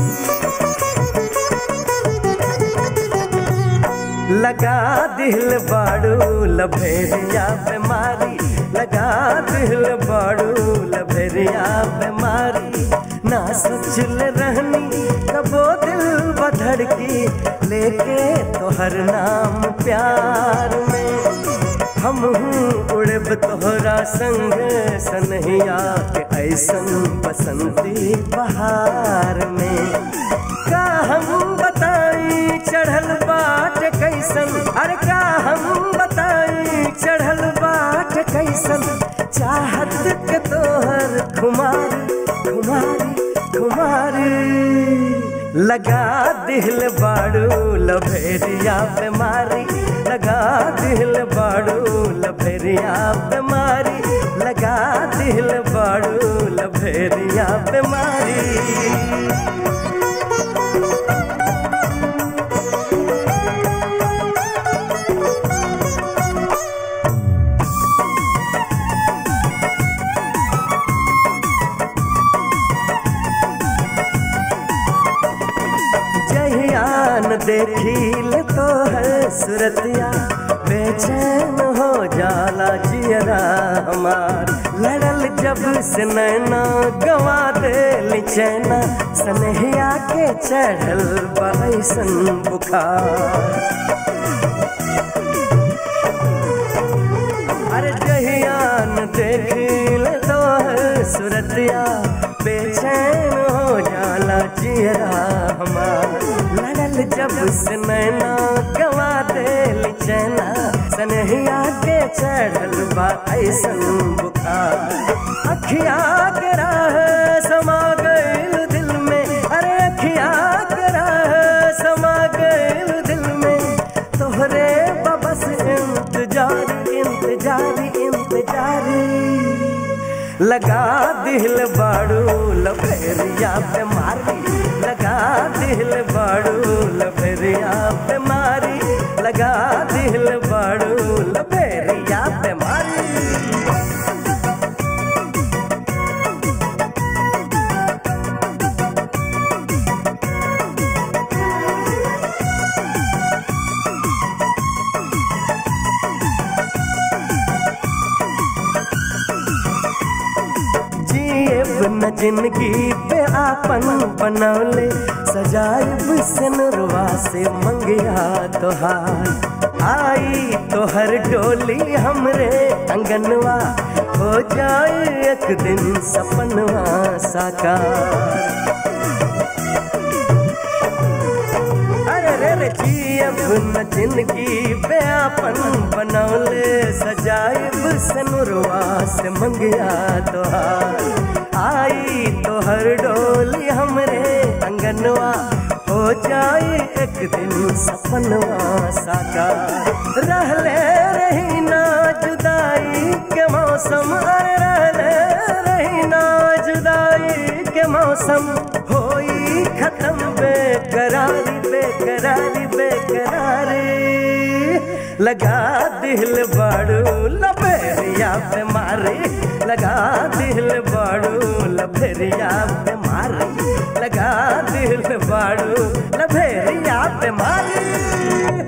लगा दिल बाड़ू लभेरिया बीमारी लगा दिल बाड़ू लभेरिया बीमारी ना सोचल रहनी कबो दिल बधड़की लेके तोहर नाम प्यार में हम उड़ब तोहरा संग सनहिया के ऐसन बसंती बहार में का हम बताई चढ़ल बाट कैसन अरे का हम बताई चढ़ल बाट कैसन चाहत के तोहर खुमारी खुमारी खुमारी लगा दिल बाड़ू लभेरिया बीमारी लगा दिल बाड़ू लभेरिया बीमारी लगा दिल बाड़ू लभेरिया बीमारी जहियान देखील तो है सुरतिया बेचैन हो जाला जियरा हमार लड़ल जब से नैना गवा दे चैना सनहिया के चढ़ल बैसन बुखार अरे जहियान देखील तो है सुरतिया बेचैन हो जाला जियरा हमार लड़ल जब से नैना गवा दे चैना सनहिया के चढ़ल बा ऐसन बुखार अखिया के राह समा गइल दिल में अरे अखिया के राह समा गइल दिल में तोहरे बबस इंतजार इंतजार इंतजारी लगा दिल बाड़ू लफेरिया पे मारी लगा दिल बाड़ू लफेरिया पे मारी लगा दिल बाड़ू लफेरिया पे मारी जिएब न जिंदगी पे आपन बनौले सजाइब सनरवा से मंगिया तोहार आई तोहर डोली हमरे अंगनवा हो जाए एक दिन सपनवा साकार अरे रे रे जियब न जिंदगी पे आपन बनौले सजाइब सनुरवा से मंगिया तोहार आई तोहर डोली हमरे अंगनवा हो जाए एक दिन सपनवा साकार रहले रही ना जुदाई के मौसम अरे रहले रही ना जुदाई के मौसम होई खत्म बेकरारी बेकरारी बेकरारी लगा दिल बाड़ू लबेरिया पे मारी लगा दिल बाड़ू लबेरिया पे मारी लगा दिल बाड़ू लबेरिया पे मारी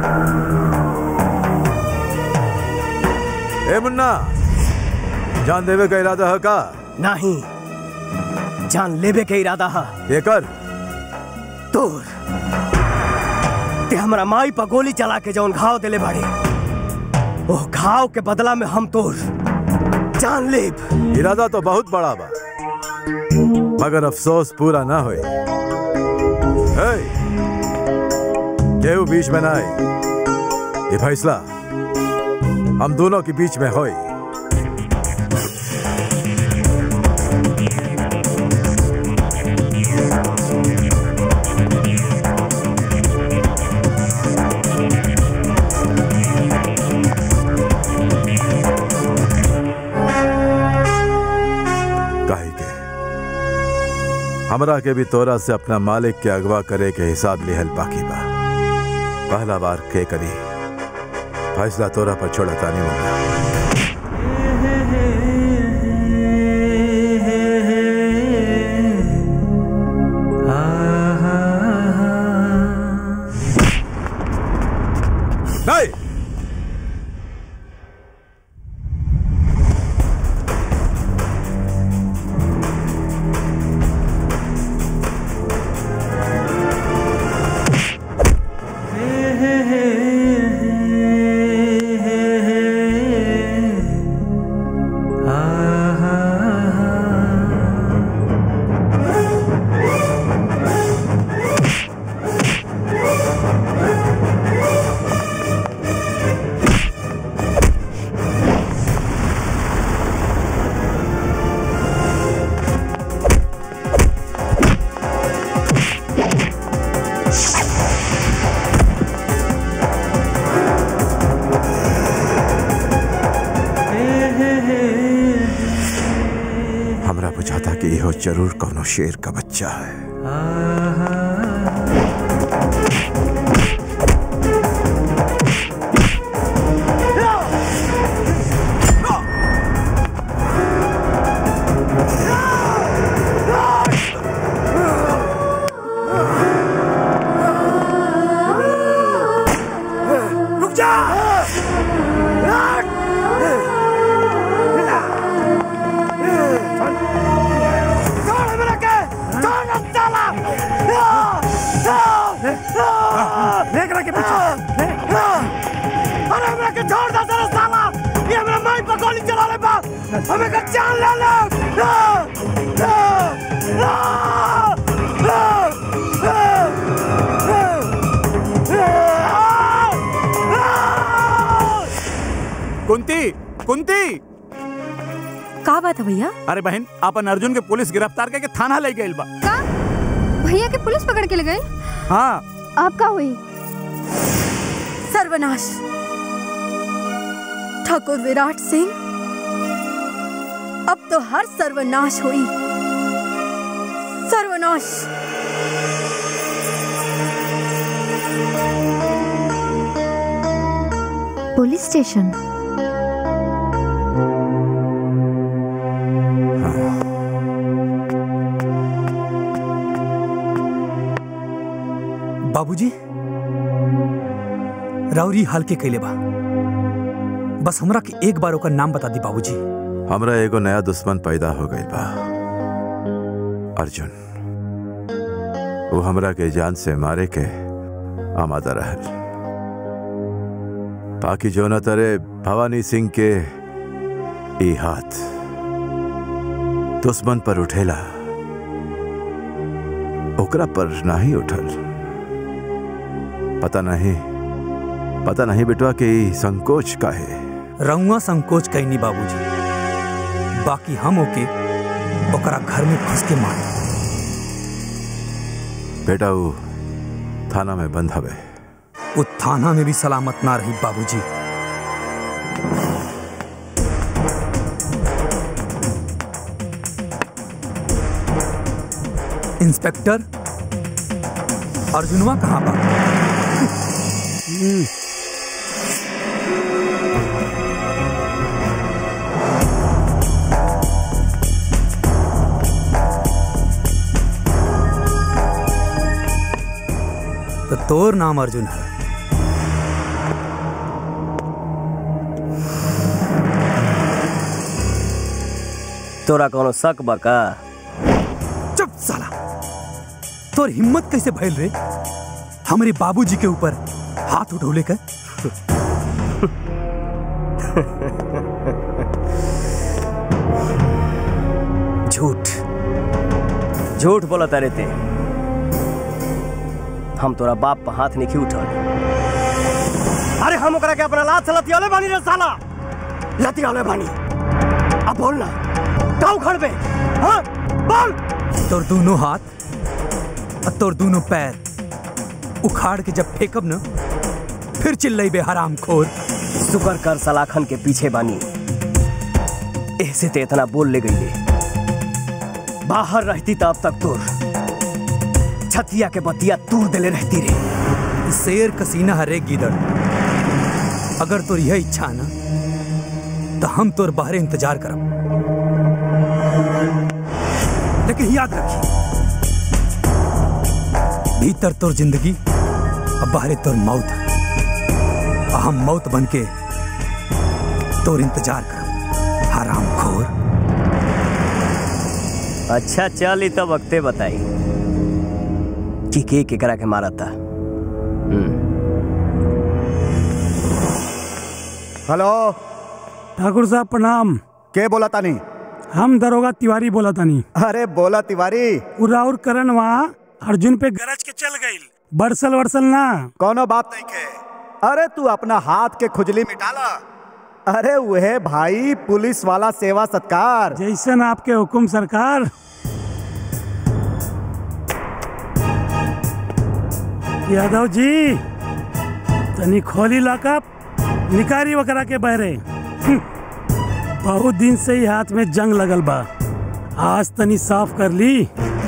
ए मुन्ना जान देवे का इरादा है का नहीं जान लेबे के इरादा है ये कर तोर ते हमरा माई पर गोली चला के जौन घाव दिले बाड़े वो घाव के बदला में हम तोर जान लेब इरादा तो बहुत बड़ा बा मगर अफसोस पूरा ना होए हे, केहू बीच में ना आए ये फैसला हम दोनों के बीच में होए काहे के हमरा के भी तोरा से अपना मालिक के अगवा करे के हिसाब लिहल बाकी बा पहला बार के करी फैसला तोरा पर छोड़ा तानी मुन्ना नहीं हमरा बुझाता कि इहो जरूर कोनो शेर का बच्चा है रुक जा छोड़ मेरा के छोड़ ना साला देख रहा के पीछे अरे मेरा के छोड़ दे तेरा साला ये मेरा माई पर गोली चला ले बा हमें का जान ले ले कुंती कुंती का बात है भैया अरे बहन अपन अर्जुन के पुलिस गिरफ्तार करके थाना ले गई बा भैया के पुलिस पकड़ के ले गई हाँ आप का हुई सर्वनाश ठाकुर विराट सिंह अब तो हर सर्वनाश हुई सर्वनाश पुलिस स्टेशन बाबूजी राउरी हाल के कैले बा बस हमरा के एक बार ओकर नाम बता दी बाबूजी हमरा एगो नया दुश्मन पैदा हो गई बा अर्जुन वो हमरा के जान से मारे के आमादा रहल बाकी जो न तरे भवानी सिंह के ई हाथ दुश्मन पर उठेला ओकरा पर नहीं उठल पता नहीं पता नहीं बेटवा के ई संकोच का है रउआ संकोच कैनी बाबूजी बाकी हम ओके ओकरा घर में घुस के मार बेटा वो थाना में बंद हवे वो थाना में भी सलामत ना रही बाबूजी इंस्पेक्टर अर्जुनवा कहाँ बा तो तोर नाम अर्जुन है तोरा कोनो शक बा का चुप साला तोर हिम्मत कैसे भइल रे हमारे बाबूजी के ऊपर हाथ उठौले का झूठ झूठ बोला तारे ते हम तोरा बाप पर हाथ नहीं उठल अरे हम ओकरा के अपना लात से लतियाले बानी रे साला लतियाले बानी अब बोल ना का उखड़ बे हाँ बोल तोर दोनों हाथ और तोर दोनों पैर उखाड़ के जब फेंकब ना फिर चिल्लई बे हराम खोर शुक्र कर सलाखन के पीछे बानी ऐसे ते इतना बोल ले गई बाहर रहती तो अब तक तोर छतिया के बतिया तूर देले रहती रे शेर कसीना हरे गीदड़ अगर तोर यह इच्छा ना तो हम तोर बाहरे इंतजार करब लेकिन याद रखी भीतर तोर जिंदगी और बाहरे तोर मौत है और हम मौत बन के तोर इंतजार करब हराम खोर अच्छा चल ही तो वक्ते बताई कि के केकरा के मारा था हेलो ठाकुर साहब प्रणाम के बोला तानी हम दरोगा तिवारी बोला तानी अरे बोला तिवारी उराउर करण वहाँ अर्जुन पे गरज के चल गई बरसल वरसल ना कोनो बात नहीं के अरे तू अपना हाथ के खुजली मिटाला अरे वह भाई पुलिस वाला सेवा सत्कार जैसन आपके हुकुम सरकार यादव जी तनी खोली लॉकअप निकारी वकरा के बहरे हम्म, बहुत दिन से ही हाथ में जंग लगल बा आज तनी साफ कर ली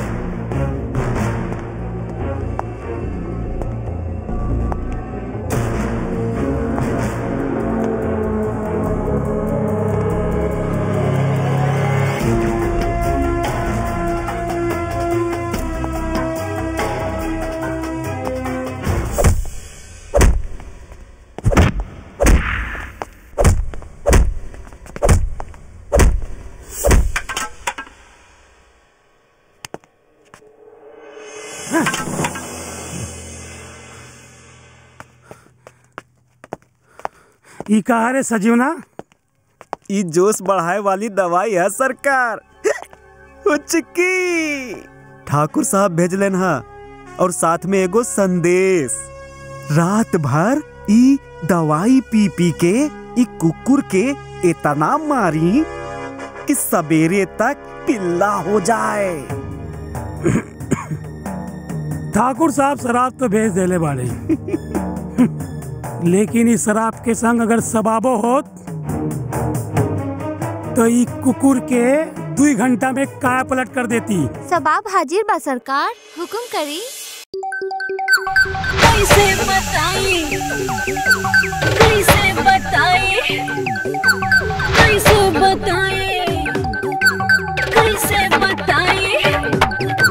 ई कहा रे सजीवना ई जोश बढ़ाए वाली दवाई है सरकार उचकी ठाकुर साहब भेजलन हा और साथ में एगो संदेश रात भर ई दवाई पी पी के ई कुकुर के इतना मारी कि सवेरे तक पिल्ला हो जाए ठाकुर साहब शराब तो भेज देले बाड़े लेकिन इस शराब के संग अगर सबाबो होत तो ई कुकुर के दुई घंटा में काय पलट कर देती सबाब हाजिर बा सरकार हुकुम करी कैसे बताई कैसे बताई कैसे बताई कैसे बताई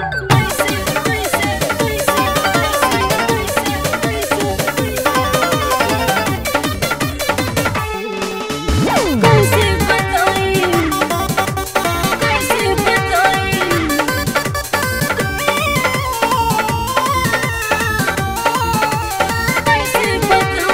कैसे बताई कैसे बताई कैसे बताई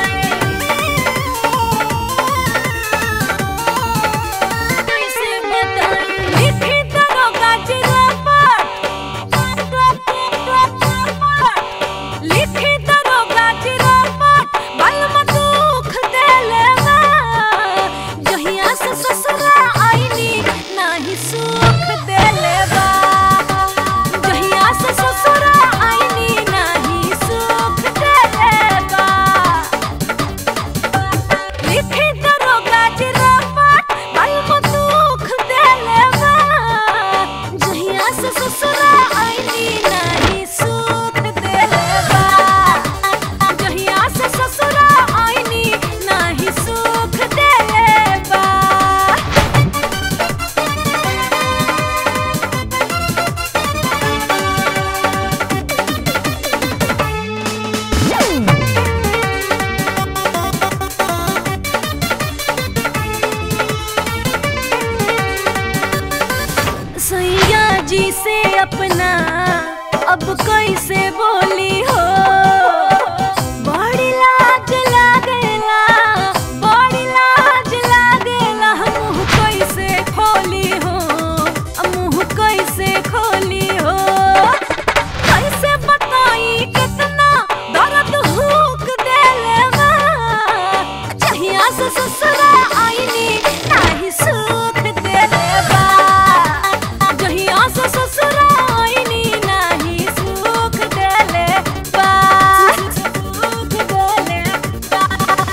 अपना अब कैसे बोली हो बड़ी लाज लागेला बड़ी लाज लागेला मुंह कैसे खोली हो मुंह कैसे खोली हो कैसे बताई कितना दर्द हुक देले बा जहिया से ससुरा आईनी नाही सुख देले बा जहिया से ससुरा आईनी नाही सुख देले बा सुख देले बा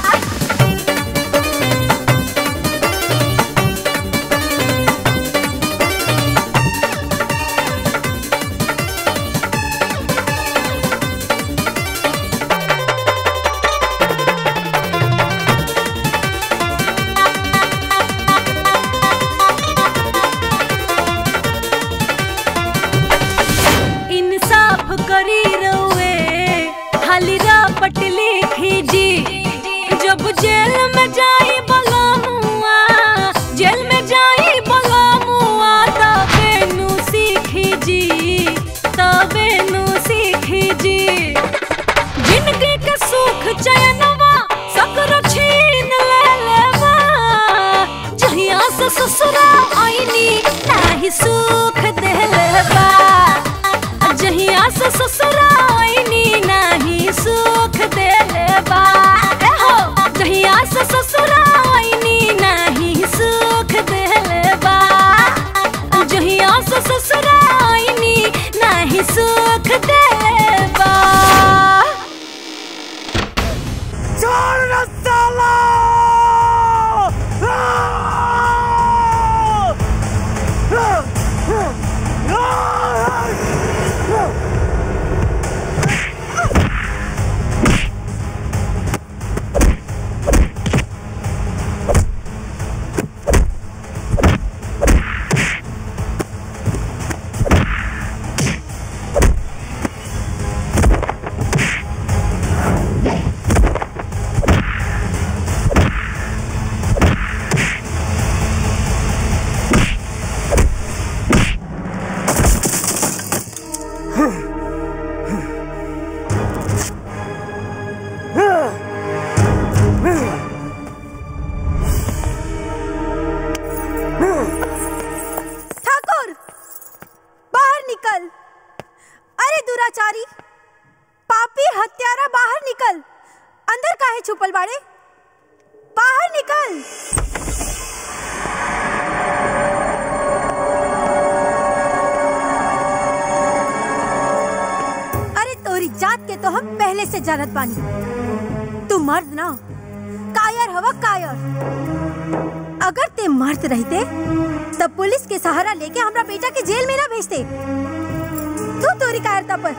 इंसाफ करी रउए हाली रापट लिखी जी जब जेल में जाई बलमुआ जेल में जाई बलमुआ तबे नु सीखी जी तबे नु सीखी जी जिंदगी के सुख चैनवा सकरो छीन ले लेवा जहिया से ससुरा आईनी नाही सुख देले बा जहिया से ससुराइनी नाही सुख देले बा ए हो जहिया से ससुराइनी नाही सुख देले बा जहिया से ससुराइनी नाही सुख देले बा छोड़ ना साला ठाकुर बाहर निकल अरे दुराचारी पापी हत्यारा बाहर निकल अंदर काहे छुपल बाड़े बाहर निकल अरे तोरी जात के तो हम पहले से जानत बानी तू मर्द ना कायर हवा कायर अगर ते मर्द रहते तब पुलिस के सहारा लेके हमरा बेटा के जेल में ना भेजते तू तोरी कायरता पर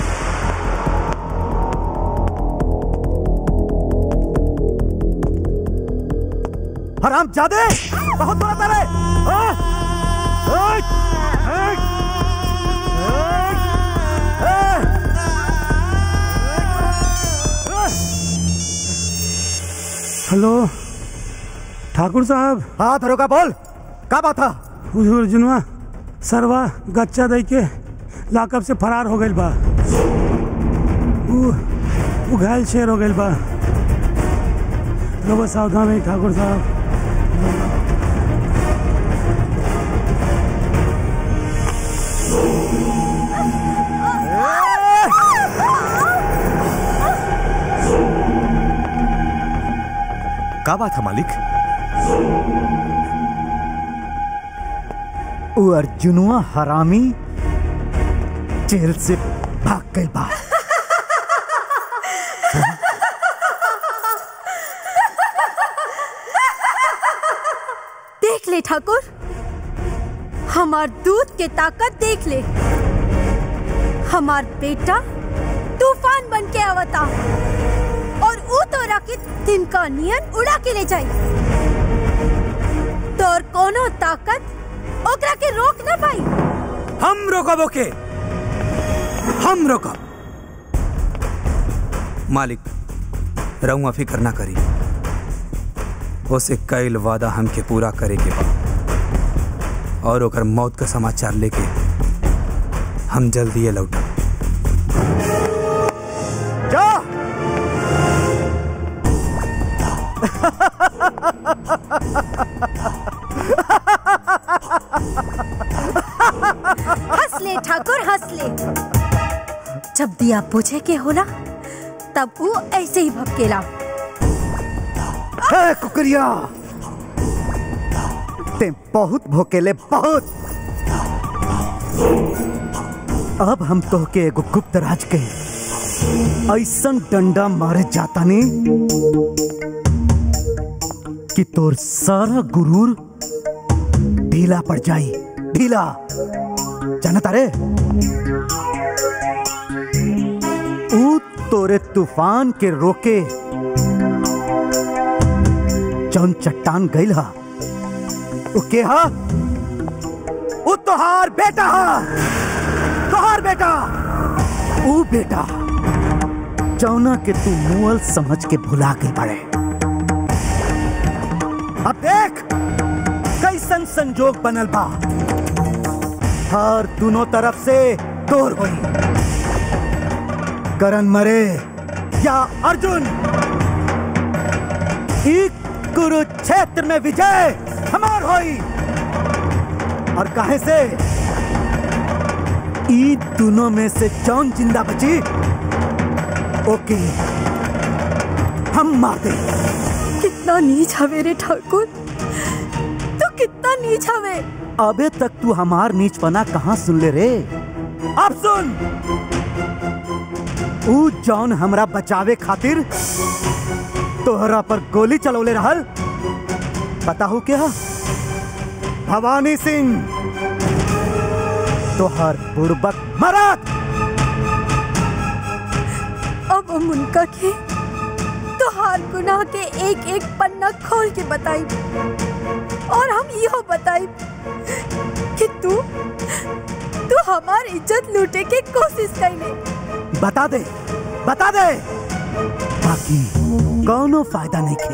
हराम जादे बहुत बड़ा तारे हाँ? ओए! ओए! हेलो ठाकुर साहब हाँ दरोगा बोल का बात था हुजूर जुनवा सरवा गच्चा दई के लाकअप से फरार हो गइल बा उ उ घायल शेर हो गइल बा रहो सावधान रही ठाकुर साहब का बात है मालिक वो अर्जुनुआ हरामी जेल से भाग गई बा देख ले ठाकुर हमार दूध के ताकत देख ले हमार बेटा तूफान बन के आवता और ऊ तोरा के तिनका नियन उड़ा के ले जाई तोर कोनो ताकत ओकरा के रोक ना पाई हम रोकब ओके हम रोकब मालिक रउआ फिक्र ना करी उसे कैल वादा हमके पूरा करे के बा और ओकर मौत का समाचार लेके हम जल्दी ये लौटा जा हंस ले ठाकुर हंस ले जब दिया बुझे के होला तब वो ऐसे ही भपकेला ए कुकरिया ते बहुत भोकेले बहुत अब हम तोहके एगो गुप्त राज के ऐसन डंडा मारे जाता नी कि तोर सारा गुरूर ढीला पड़ जाई ढीला जानता रे ऊ तोरे तूफान के रोके जौन चट्टान गईल हा ऊ के हा ऊ तोहार बेटा हा तोहार बेटा ऊ बेटा जौना के तू मुअल समझ के भुला गई पड़े अब देख कैसन संजोग बनल बा हर दोनों तरफ से तोर होई करण मरे या अर्जुन एक कुरुक्षेत्र में विजय हमार होई और काहे से ई दोनों में से जौन जिंदा बची ओके हम मार दे कितना नीच हवे रे ठाकुर तू कितना नीच हवे अबे तक तू हमार नीचपना कहाँ सुन ले रे अब सुन ऊ जौन हमरा बचावे खातिर तोहरा पर गोली चलौले रहल पता हो क्या भवानी सिंह तोहर बुड़बक मरद अब हम उनका के तो हार गुनाह के एक एक पन्ना खोल के बताई और हम यो बताई कि तू तू हमार इज्जत लूटे के कोशिश कैले बता दे बता दे बाकी कौनो फायदा नहीं खे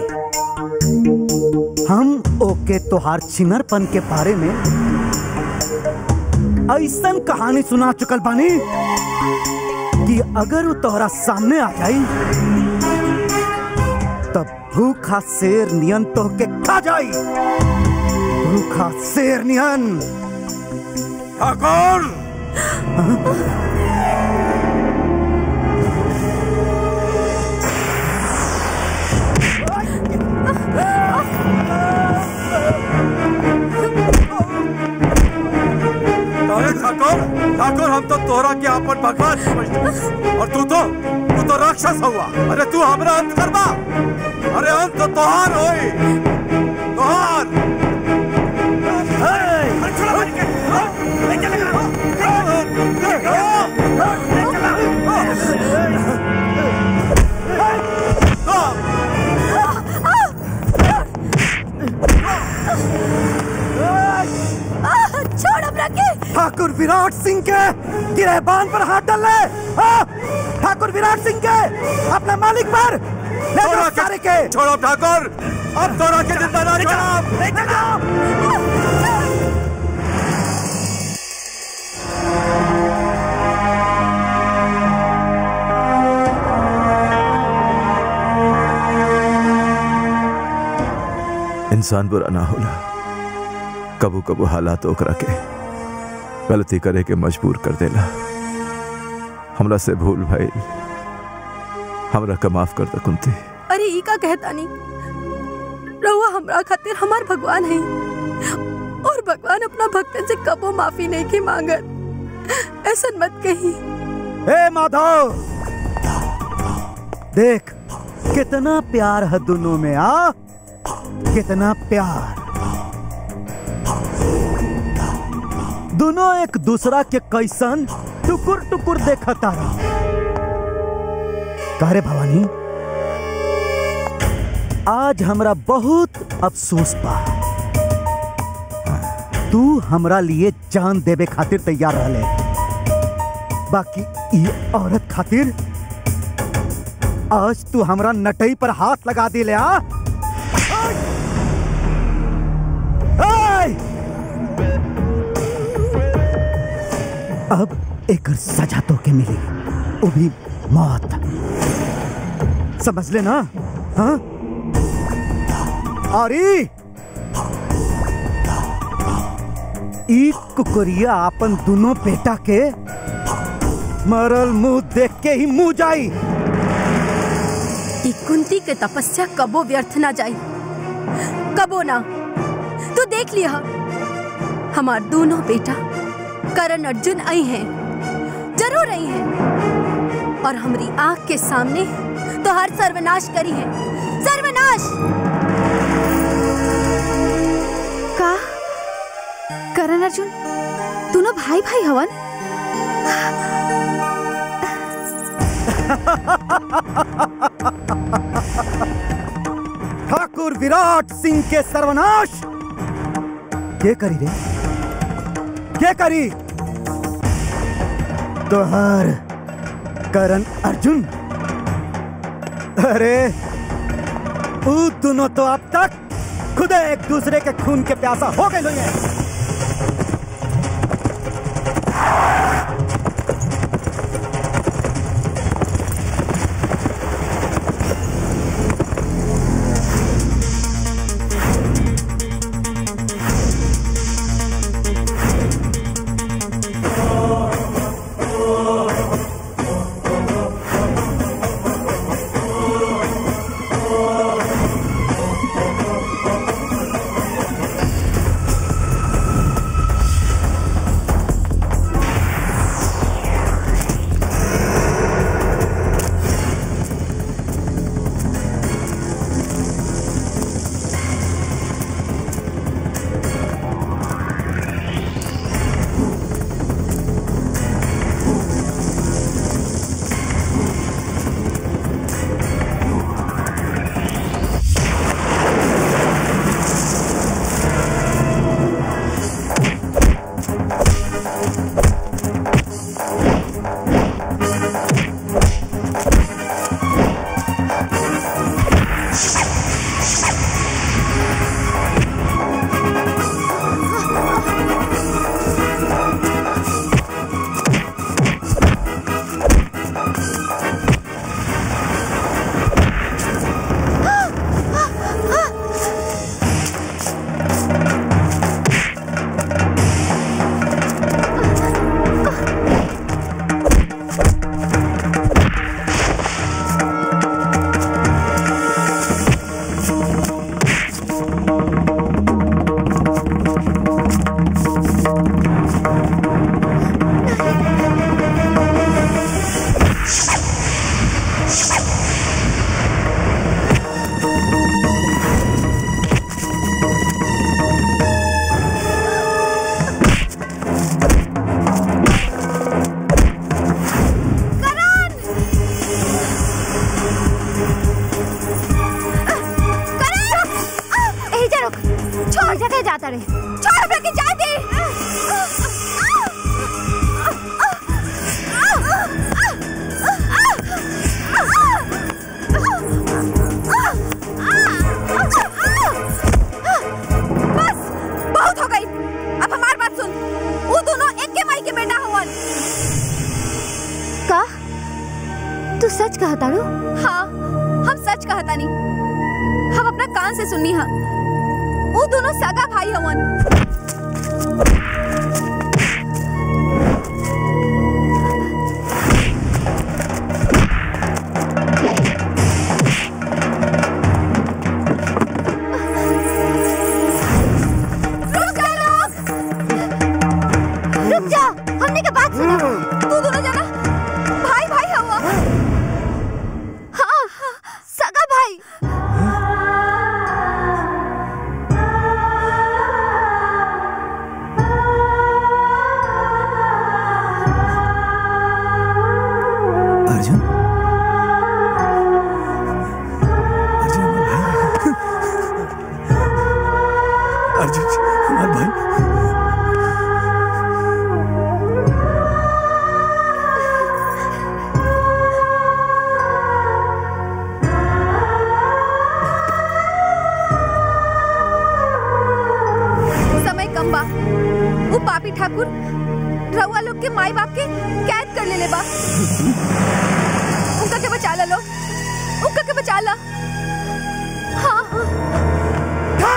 हम ओके तोहार छिनरपन के बारे में ऐसन कहानी सुना चुकल बानी कि अगर वो तोहरा सामने आ जाई तब भूखा शेर नियन तोहके खा जाई भूखा शेर नियन ठाकुर अरे ठाकुर ठाकुर हम तो तोरा के अपन भगवान समझते और तू तो तू तो राक्षस हुआ अरे तू हमरा अंत करबा अरे अंत तो तोहार होई तोहार आह, छोड़ हमरा के ठाकुर विराट सिंह के गिरहबान पर हाथ डाल ले हाँ, ठाकुर विराट सिंह के अपने मालिक पर ले जाओ सारे के छोड़ो ठाकुर अब तोरा के जिंदा ना छोड़ो इंसान बुरा ना होला कबू कबू हालात ओकरा के गलती करे के मजबूर कर देला हमरा से भूल भाई हमरा का माफ कर दे कुंती अरे ई का कहता नहीं रहुआ हमरा खातिर हमार भगवान है और भगवान अपना भक्तन से कबो माफी नहीं की मांगत ऐसा मत कही हे माधव देख कितना प्यार है दोनों में आ कितना प्यार दोनों एक दूसरा के कैसन टुकुर टुकुर देखता रहा कारे भवानी आज हमरा बहुत अफसोस बा तू हमरा लिए जान देवे खातिर तैयार रहले बाकी ये औरत खातिर आज तू हमरा नटई पर हाथ लगा दिले आ अब एक सजा तो के मिली वो भी मौत समझ लेना हाँ और ई ई कुकुरिया अपन दोनों बेटा के मरल मुंह देख के ही मुंह जाई ई कुंती के तपस्या कबो व्यर्थ ना जाई कबो ना तू देख लिया हमार दोनों बेटा करण अर्जुन आई हैं जरूर आई हैं और हमारी आंख के सामने तो हर सर्वनाश करी है सर्वनाश का करण अर्जुन दोनों भाई भाई हवन ठाकुर विराट सिंह के सर्वनाश के करी रे के करी तोहार करण अर्जुन अरे ऊ दोनों तो अब तक खुद एक दूसरे के खून के प्यासा हो गए लोग हैं यही जा रुक छोड़ जगह जाता रे छोड़ हमरा के जा दे बस बहुत हो गई अब हमार बात सुन वो दोनों एक के माई के बेटा हवन का तू सच कहा तारू हाँ हम सच कहता नहीं हम अपना कान से सुननी हा वो दोनों सगा भाई हवन रुक जा हमने के बात सुनो तू दोनों जना भाई भाई हवा हाँ सगा भाई अर्जुन अर्जुन हमारा भाई अर्जुन हमारा भाई समय कम बा वो पापी ठाकुर रउआ लोग के माई बाप के कैद कर ले ले बा उनका के बचा ला लो उनका के बचा ला हाँ हाँ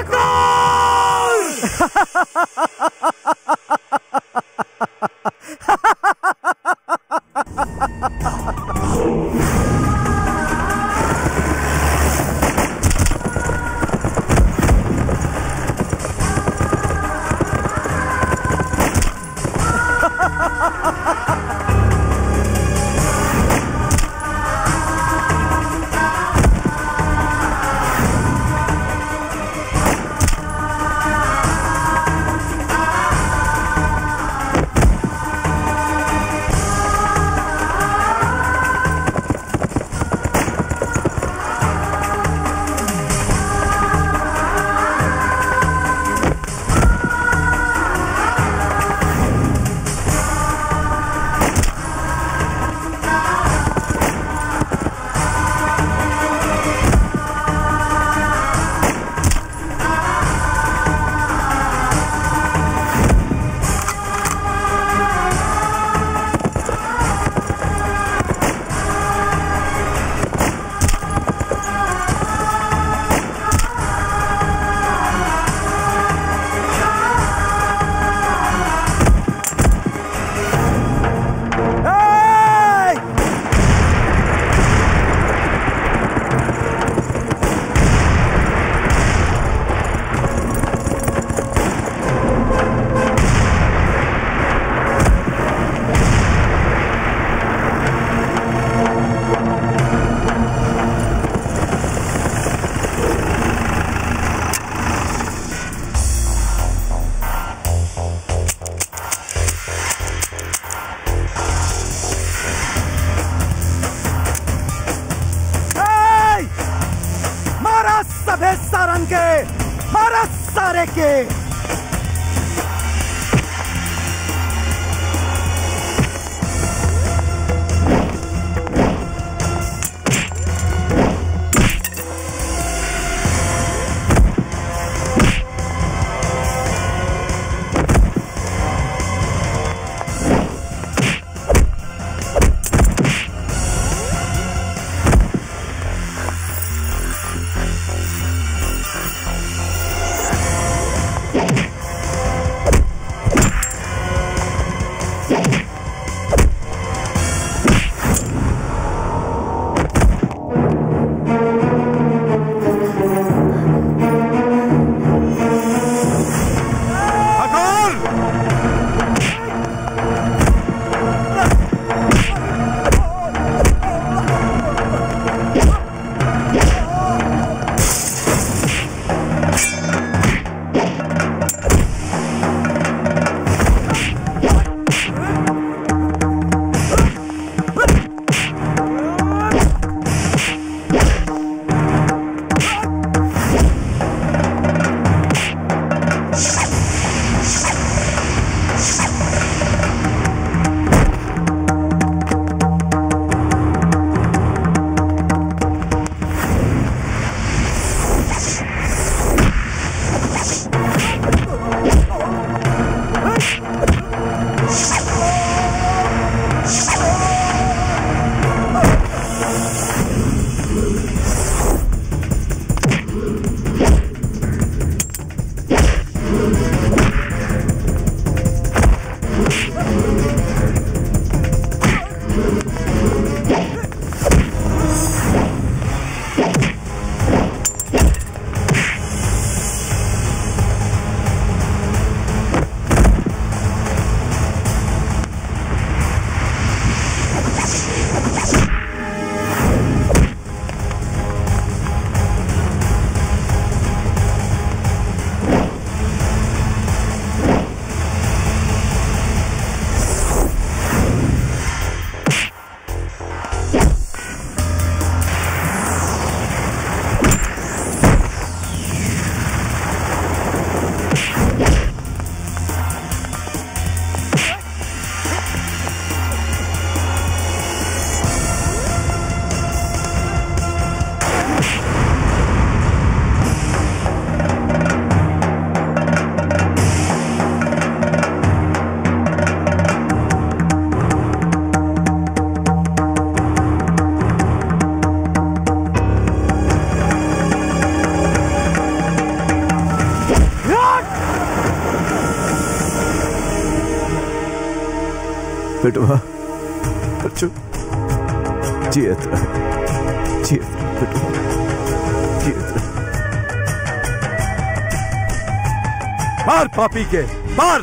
ए! मारा सभे सारंग के मारा सारे के बेटवा बच्चों जियत रह जियत रह बेटवा जियत रह मार पापी के मार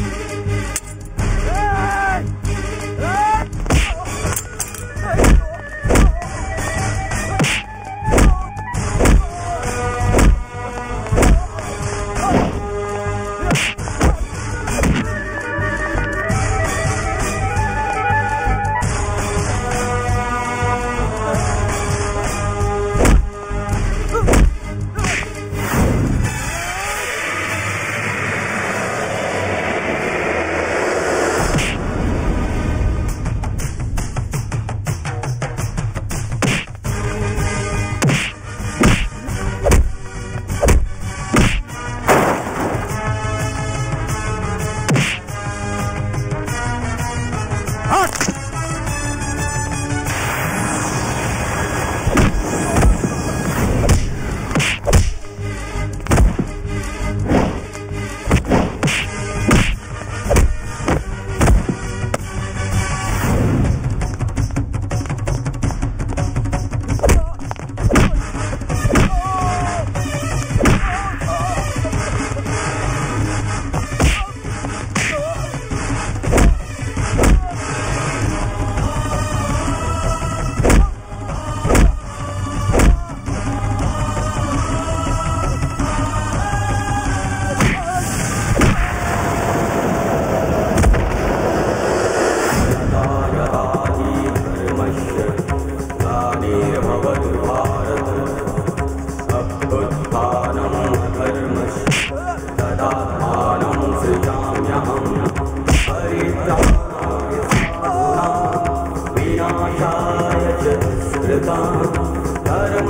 धर्म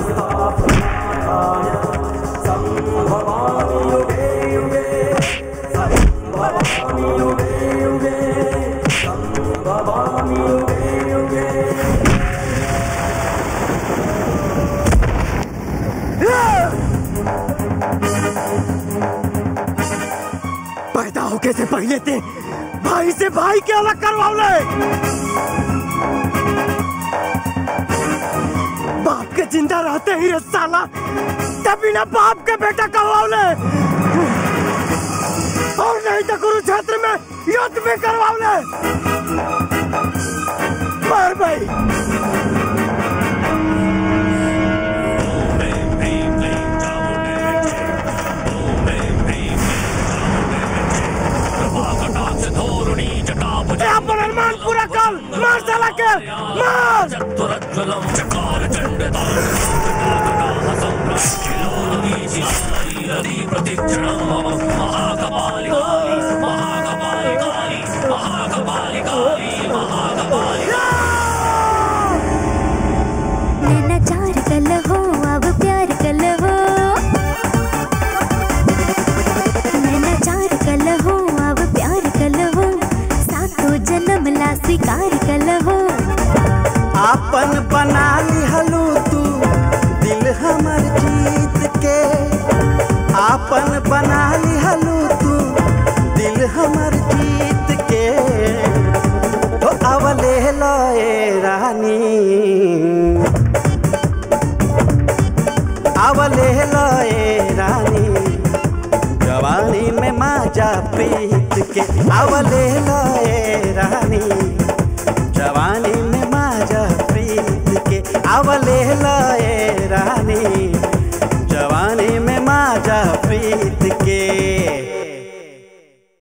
संस्थापनाय संभवामि युगे युगे संभवामि युगे युगे संभवामि युगे युगे पैदा होके से पहले ते भाई से भाई के अलग करवाओले बाप के जिंदा रहते ही रे साला तभी ना बाप के बेटा करवाओले और नहीं तो कुरुक्षेत्र में युद्ध भी करवाओले मार भाई ए, अपन अरमान पूरा कर मार साला के मार चतुरज्वलं चकार चण्डतारदी प्रतिक्षणं मम महाकपालिकाली महाकपालिकाली महाकपालिकाली महाकपालिका नैना चार कल हो अब प्यार कल हो नैना चार कल हो अब प्यार कल हो सातों जन्म ला स्वीकार कल हो आपन बना लिहलू तू दिल हमर जीत के आपन बना लिहलू तू दिल हमर जीत के तो अवले लए रानी अवले लए रानी जवानी में माजा प्रीत के अवले लए रानी जवानी में